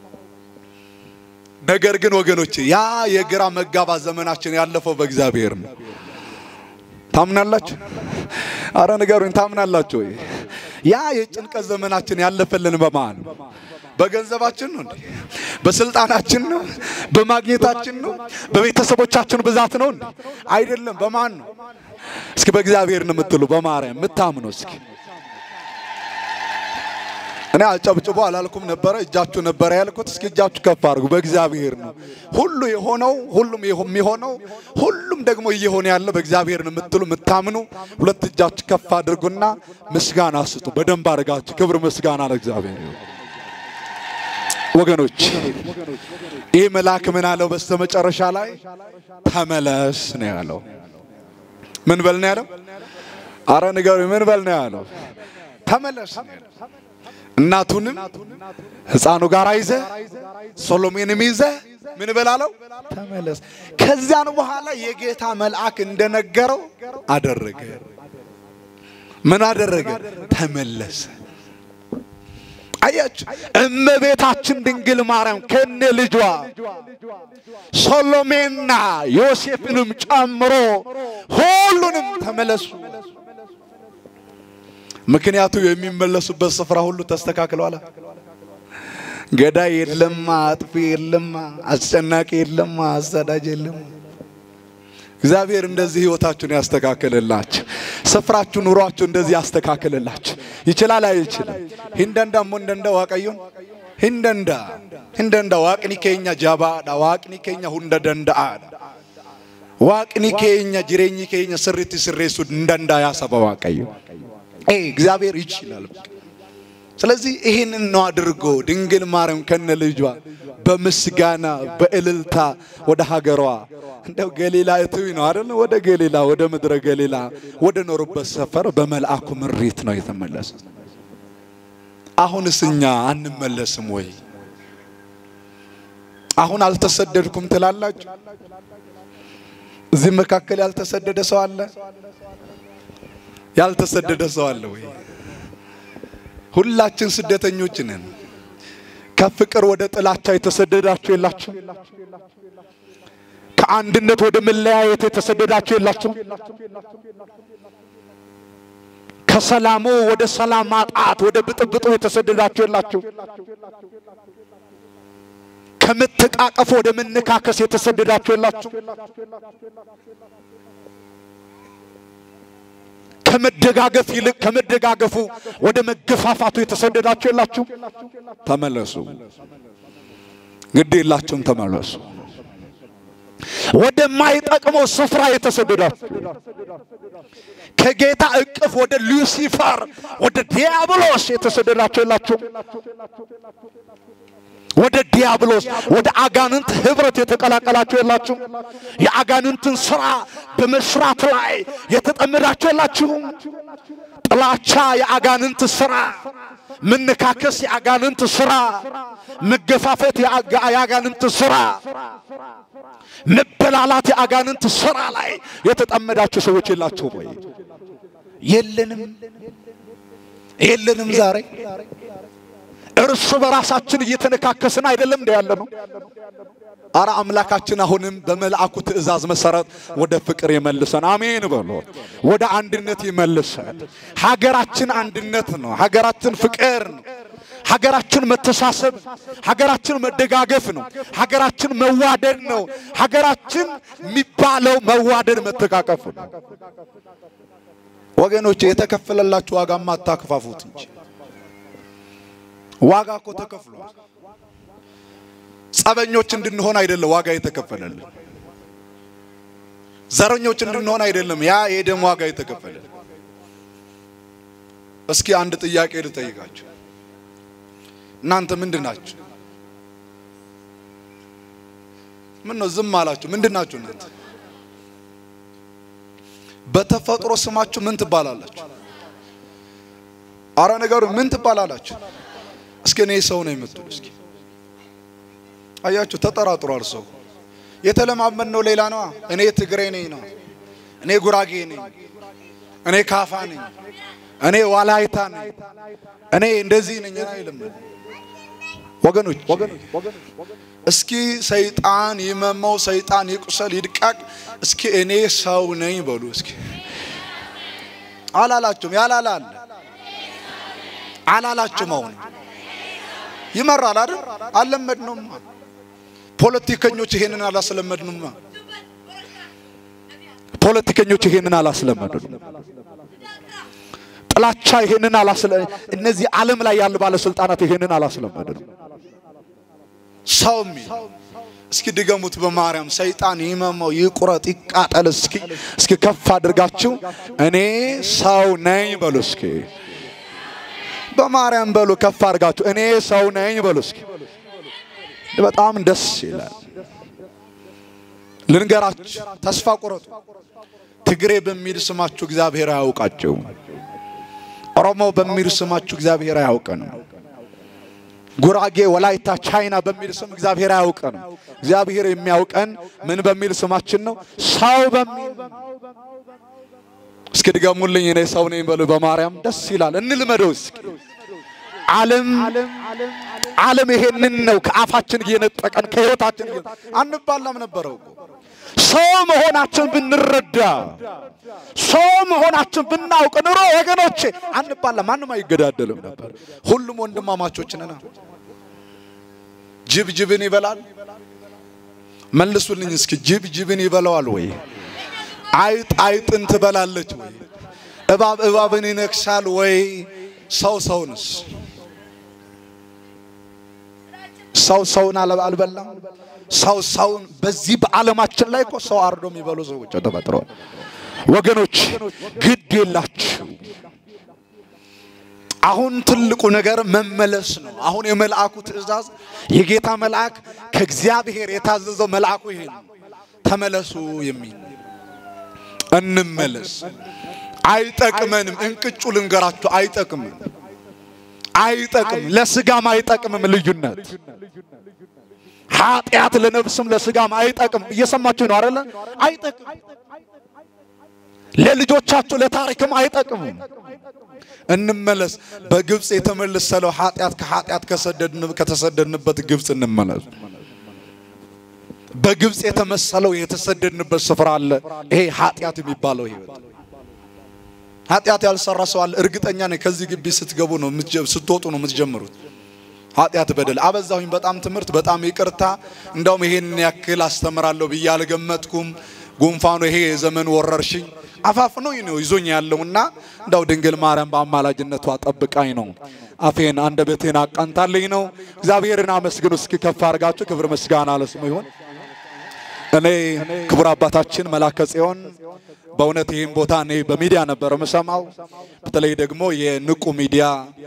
ነገር ግን ወገኖቼ ያ የግራ መጋባት ዘመናችን ያለፈው በእግዚአብሔር ነው። ታምናላችሁ? አረ ንገሩኝ፣ ታምናላችሁ ወይ? ያ የጭንቀት ዘመናችን ያለፈልን በማን ነው? በገንዘባችን ነው እንዴ? በስልጣናችን ነው? በማግኘታችን ነው? በቤተሰቦቻችን ብዛት ነው እንዴ? አይደለም። በማን ነው? እስኪ በእግዚአብሔር ነው የምትሉ፣ በማርያም የምታምኑ እስኪ እኔ አጨብጭቦ አላልኩም ነበረ፣ እጃችሁ ነበረ ያልኩት። እስኪ እጃችሁ ከፍ አድርጉ። በእግዚአብሔር ነው ሁሉ የሆነው፣ ሁሉም የሚሆነው፣ ሁሉም ደግሞ እየሆነ ያለ በእግዚአብሔር ነው የምትሉ የምታምኑ፣ ሁለት እጃችሁ ከፍ አድርጉና ምስጋና ስጡ። በደንብ አድርጋችሁ ክብር ምስጋና ለእግዚአብሔር ይሁን። ወገኖች ይህ መልአክ ምን አለው? በስተመጨረሻ ላይ ተመለስ ነው ያለው። ምን በል ነው ያለው? አረ ንገሩኝ፣ ምን በል ነው ያለው? ተመለስ ነው ያለው። እናቱንም ሕፃኑ ጋር ይዘ ሶሎሜንም ይዘ ምን በላለው? ተመለስ። ከዚያን በኋላ የጌታ መልአክ እንደነገረው አደረገ። ምን አደረገ? ተመለሰ። አያችሁ፣ እመቤታችን ድንግል ማርያም ከነ ልጇ ሶሎሜና ዮሴፍንም ጨምሮ ሁሉንም ተመለሱ ምክንያቱ የሚመለሱበት ስፍራ ሁሉ ተስተካክሏል። ገዳይ የለማ፣ አጥፊ የለማ፣ አስጨናቂ የለማ፣ አሳዳጅ የለማ። እግዚአብሔር እንደዚህ ህይወታችሁን ያስተካክልላችሁ። ስፍራችሁ፣ ኑሯችሁ እንደዚህ ያስተካክልላችሁ። ይችላል አይችልም? ሂንደንዳ ሞንደንዳ ዋቀዩን ሂንደንዳ ሂንደንዳ ዋቅኒ ኬኛ ጃባዳ ዋቅኒ ኬኛ ሁንደ ደንዳአ ዋቅኒ ኬኛ ጅሬኝ ኬኛ ስሪት ስሬሱ እንደንዳ ያሰበ ዋቀዩ እግዚአብሔር ይችላል። ስለዚህ ይህንን ነው አድርጎ ድንግል ማርያም ከነ ልጇ በምስጋና በእልልታ ወደ ሀገሯ እንደው ገሊላ እትዊ ነው አይደል? ወደ ገሊላ ወደ ምድረ ገሊላ ወደ ኖሩበት ሰፈር በመልአኩ ምሪት ነው የተመለሱት። አሁንስ እኛ አንመለስም ወይ? አሁን አልተሰደድኩም ትላላችሁ? እዚህ መካከል ያልተሰደደ ሰው አለ? ያልተሰደደ ሰው አለ ወይ? ሁላችን ስደተኞች ነን። ከፍቅር ወደ ጥላቻ የተሰደዳችሁ የላችሁ? ከአንድነት ወደ መለያየት የተሰደዳችሁ የላችሁ? ከሰላሙ ወደ ሰላም ማጣት ወደ ብጥብጡ የተሰደዳችሁ የላችሁ? ከመተቃቀፍ ወደ መነካከስ የተሰደዳችሁ የላችሁ? ከመደጋገፍ ይልቅ ከመደጋገፉ ወደ መገፋፋቱ የተሰደዳችሁ የላችሁ? ተመለሱ። ግድ የላችሁም፣ ተመለሱ። ወደማይጠቅመው ስፍራ የተሰደዳችሁ ከጌታ እቅፍ ወደ ሉሲፈር ወደ ዲያብሎስ የተሰደዳችሁ የላችሁ? ወደ ዲያብሎስ ወደ አጋንንት ህብረት የተቀላቀላችሁ የላችሁ? የአጋንንትን ስራ በመስራት ላይ የተጠመዳችሁ የላችሁ? ጥላቻ የአጋንንት ስራ፣ መነካከስ የአጋንንት ስራ፣ መገፋፈት የአጋንንት ስራ፣ መበላላት የአጋንንት ስራ ላይ የተጠመዳችሁ ሰዎች የላችሁም ወይ? የለንም፣ የለንም ዛሬ እርስ በራሳችን እየተነካከስን አይደለም እንደ ያለ ነው። አረ አምላካችን አሁንም በመልአኩ ትእዛዝ መሰረት ወደ ፍቅር ይመልሰን። አሜን በሎ። ወደ አንድነት ይመልሰን። ሀገራችን አንድነት ነው። ሀገራችን ፍቅር ነው። ሀገራችን መተሳሰብ፣ ሀገራችን መደጋገፍ ነው። ሀገራችን መዋደድ ነው። ሀገራችን የሚባለው መዋደድ መተቃቀፍ ነው። ወገኖች የተከፈለላችሁ ዋጋማ አታክፋፉት እንጂ ዋጋ እኮ ተከፍሏል። ጸበኞች እንድንሆን አይደለም ዋጋ የተከፈለልን። ዘረኞች እንድንሆን አይደለም ያ የደም ዋጋ የተከፈለልን። እስኪ አንድ ጥያቄ ልጠይቃችሁ። እናንተ ምንድን ናችሁ? ምን ነው ዝም አላችሁ? ምንድን ናችሁ እናንተ? በተፈጥሮ ስማችሁ ምን ትባላላችሁ? አረ ነገሩ ምን ትባላላችሁ? እስኪ እኔ ሰው ነው የምትሉ እስኪ አያችሁ፣ ተጠራጥሯል ሰው። የተለማመድነው ሌላ ነዋ። እኔ ትግሬ ነኝ ነው፣ እኔ ጉራጌ ነኝ፣ እኔ ካፋ ነኝ፣ እኔ ዋላይታ ነኝ፣ እኔ እንደዚህ ነኝ አይልም። ወገኖች እስኪ ሰይጣን ይመመው፣ ሰይጣን ይቁሰል፣ ይድቀቅ። እስኪ እኔ ሰው ነኝ በሉ እስኪ። አላላችሁም? ያላላል አላላችሁም? አሁን ይመራል አይደል? አልለመድነውም። ፖለቲከኞች ይሄንን አላስለመድንም። ፖለቲከኞች ይሄንን አላስለመድንም። ጥላቻ ይሄንን አላስለ እነዚህ ዓለም ላይ ያሉ ባለስልጣናት ይሄንን አላስለመድንም። ሰው የሚል እስኪ ድገሙት በማርያም ሰይጣን ይመመው ይቁረጥ ይቃጠል። እስኪ እስኪ ከፍ አድርጋችሁ እኔ ሰው ነኝ በሉ እስኪ በማርያም በሉ ከፍ አድርጋችሁ እኔ ሰው ነኝ በሉ እስኪ። በጣም ደስ ይላል። ልንገራችሁ፣ ተስፋ ቁረጡ። ትግሬ በሚል ስማችሁ እግዚአብሔር አያውቃቸው። ኦሮሞ በሚል ስማችሁ እግዚአብሔር አያውቀንም። ጉራጌ፣ ወላይታ፣ ቻይና በሚል ስም እግዚአብሔር አያውቀንም። እግዚአብሔር የሚያውቀን ምን በሚል ስማችን ነው? ሰው በሚል እስኪ ድገሙልኝ፣ እኔ ሰው ነኝ በሉ በማርያም ደስ ይላል። እንልመደው እስኪ። ዓለም ዓለም ይሄንን ነው ከአፋችን እየነጠቀን ከህይወታችን አንባላም ነበረው እኮ ሰው መሆናችን ብንረዳ ሰው መሆናችን ብናውቅ ኑሮ ወገኖቼ አንባላ ማንም አይገዳደልም ነበር። ሁሉም ወንድማማቾች ነና። ጅብ ጅብን ይበላል? መልሱልኝ እስኪ ጅብ ጅብን ይበላዋል ወይ? አይጥ አይጥን ትበላለች ወይ? እባብ እባብን ይነክሳል ወይ? ሰው ሰውንስ ሰው ሰውን አልበላም። ሰው ሰውን በዚህ በዓለማችን ላይ እኮ ሰው አርዶ የሚበሉ ሰዎች ተፈጥረዋል። ወገኖች ግድ የላችሁ። አሁን ትልቁ ነገር መመለስ ነው። አሁን የመልአኩ ትእዛዝ የጌታ መልአክ ከእግዚአብሔር የታዘዘው መልአኩ ይሄ ነው። ተመለሱ የሚል እንመለስ። አይጠቅመንም። እንቅጩ ልንገራችሁ፣ አይጠቅምም፣ አይጠቅም፣ ለስጋም አይጠቅምም። ልዩነት ኃጢአት ለነፍስም ለስጋም አይጠቅም። እየሰማችሁ ነው አይደለ? አይጠቅም። ለልጆቻችሁ ለታሪክም አይጠቅምም። እንመለስ። በግብፅ የተመለሰለው ኃጢአት ከኃጢአት ከተሰደድንበት ግብፅ እንመለስ። በግብፅ የተመሰለው የተሰደድንበት ስፍራ አለ። ይሄ ኃጢአት የሚባለው ህይወት ኃጢአት ያልሰራ ሰው አለ። እርግጠኛ ነኝ ከዚህ ግቢ ስትገቡ ነው ስትወጡ ነው የምትጀምሩት። ኃጢአት በደል አበዛሁኝ። በጣም ትምህርት፣ በጣም ይቅርታ። እንዳውም ይሄን ያክል አስተምራለሁ ብዬ አልገመትኩም። ጉንፋኑ ይሄ የዘመን ወረርሽኝ አፋፍኖኝ ነው ይዞኝ ያለውና እንዳው ድንግል ማርያም በአማላጅነቷ ጠብቃኝ ነው። አፌን አንደበቴን አቃንታልኝ ነው። እግዚአብሔርን አመስግኑ እስኪ ከፍ አድርጋችሁ። ክብር ምስጋና ለስሙ ይሁን። እኔ ክቡር አባታችን መላከ ጽዮን በእውነት ይህን ቦታ እኔ በሚዲያ ነበር የምሰማው። በተለይ ደግሞ የንቁ ሚዲያ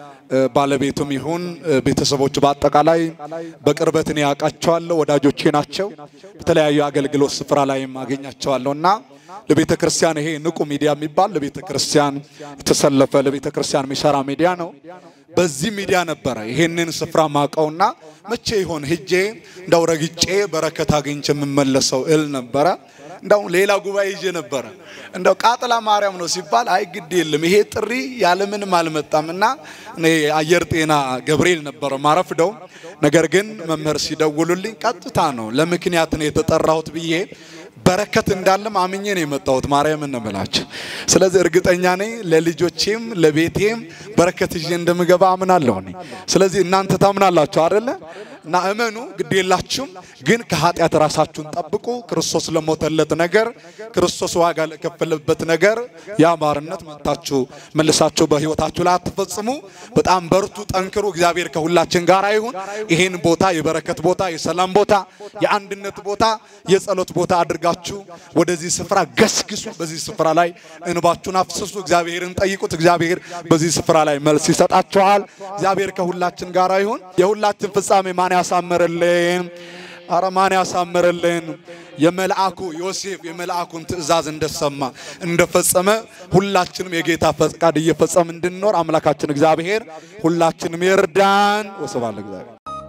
ባለቤቱም ይሁን ቤተሰቦች በአጠቃላይ በቅርበት እኔ ያውቃቸዋለሁ፣ ወዳጆቼ ናቸው። በተለያዩ አገልግሎት ስፍራ ላይም አገኛቸዋለሁ እና ለቤተ ክርስቲያን ይሄ ንቁ ሚዲያ የሚባል ለቤተ ክርስቲያን የተሰለፈ ለቤተ ክርስቲያን የሚሰራ ሚዲያ ነው። በዚህ ሚዲያ ነበረ ይሄንን ስፍራ ማቀውና መቼ ይሆን ሄጄ እንዳው ረግጬ በረከት አግኝቼ የምመለሰው እል ነበረ። እንዳው ሌላ ጉባኤ ይዤ ነበረ። እንዳው ቃጥላ ማርያም ነው ሲባል አይ ግድ የለም ይሄ ጥሪ ያለምንም አልመጣም እና እኔ አየር ጤና ገብርኤል ነበረ ማረፍደው። ነገር ግን መምህር ሲደውሉልኝ ቀጥታ ነው ለምክንያት ነው የተጠራሁት ብዬ በረከት እንዳለም አምኜ ነው የመጣሁት። ማርያም እንምላችሁ። ስለዚህ እርግጠኛ ነኝ ለልጆቼም ለቤቴም በረከት ይዤ እንደምገባ አምናለሁ እኔ። ስለዚህ እናንተ ታምናላችሁ አይደለ? እና እመኑ፣ ግድ የላችሁም። ግን ከኃጢአት ራሳችሁን ጠብቁ። ክርስቶስ ለሞተለት ነገር፣ ክርስቶስ ዋጋ ለከፈለበት ነገር ያ ባርነት መታችሁ መልሳችሁ በህይወታችሁ ላይ አትፈጽሙ። በጣም በርቱ፣ ጠንክሩ። እግዚአብሔር ከሁላችን ጋር ይሁን። ይሄን ቦታ የበረከት ቦታ፣ የሰላም ቦታ፣ የአንድነት ቦታ፣ የጸሎት ቦታ አድርጋችሁ ወደዚህ ስፍራ ገስግሱ። በዚህ ስፍራ ላይ እንባችሁን አፍስሱ። እግዚአብሔርን ጠይቁት። እግዚአብሔር በዚህ ስፍራ ላይ መልስ ይሰጣችኋል። እግዚአብሔር ከሁላችን ጋር ይሁን። የሁላችን ፍጻሜ ማን ያሳምርልን? አረ ማን ያሳምርልን? የመልአኩ ዮሴፍ የመልአኩን ትእዛዝ እንደሰማ እንደፈጸመ ሁላችንም የጌታ ፈቃድ እየፈጸም እንድንኖር አምላካችን እግዚአብሔር ሁላችንም ይርዳን። ወስብሐት ለእግዚአብሔር።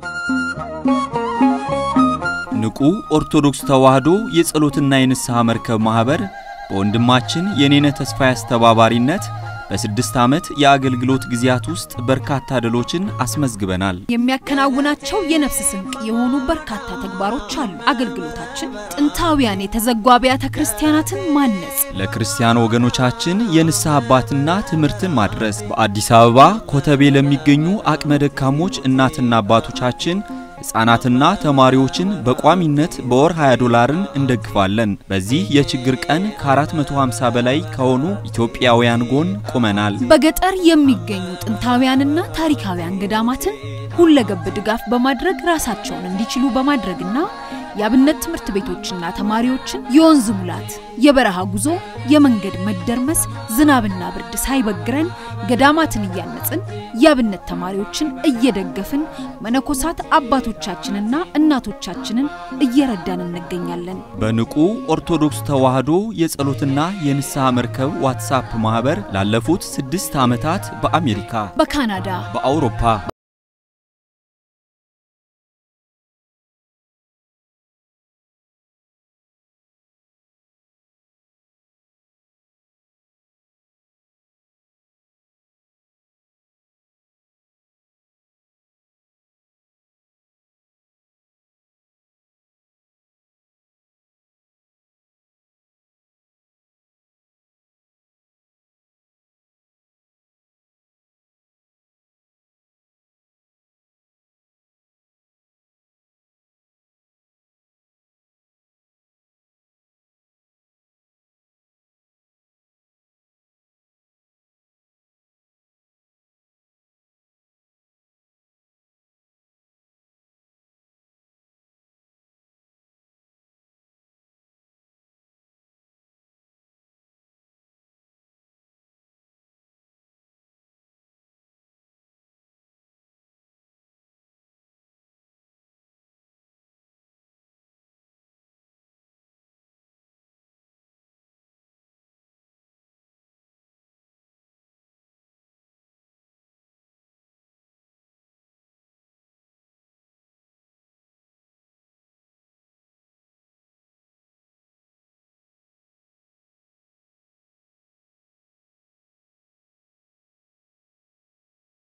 ንቁ ኦርቶዶክስ ተዋሕዶ የጸሎትና የንስሐ መርከብ ማኅበር በወንድማችን የኔነ ተስፋዬ አስተባባሪነት በስድስት ዓመት የአገልግሎት ጊዜያት ውስጥ በርካታ ድሎችን አስመዝግበናል። የሚያከናውናቸው የነፍስ ስንቅ የሆኑ በርካታ ተግባሮች አሉ። አገልግሎታችን ጥንታውያን የተዘጉ አብያተ ክርስቲያናትን ማነጽ፣ ለክርስቲያን ወገኖቻችን የንስሐ አባትና ትምህርትን ማድረስ፣ በአዲስ አበባ ኮተቤ ለሚገኙ አቅመ ደካሞች እናትና አባቶቻችን ሕፃናትና ተማሪዎችን በቋሚነት በወር 20 ዶላርን እንደግፋለን። በዚህ የችግር ቀን ከ450 በላይ ከሆኑ ኢትዮጵያውያን ጎን ቆመናል። በገጠር የሚገኙ ጥንታውያንና ታሪካውያን ገዳማትን ሁለገብ ድጋፍ በማድረግ ራሳቸውን እንዲችሉ በማድረግና የአብነት ትምህርት ቤቶችና ተማሪዎችን የወንዝ ሙላት፣ የበረሃ ጉዞ፣ የመንገድ መደርመስ፣ ዝናብና ብርድ ሳይበግረን ገዳማትን እያነጽን የአብነት ተማሪዎችን እየደገፍን መነኮሳት አባቶቻችንና እናቶቻችንን እየረዳን እንገኛለን። በንቁ ኦርቶዶክስ ተዋሕዶ የጸሎትና የንስሐ መርከብ ዋትሳፕ ማኅበር ላለፉት ስድስት ዓመታት በአሜሪካ፣ በካናዳ፣ በአውሮፓ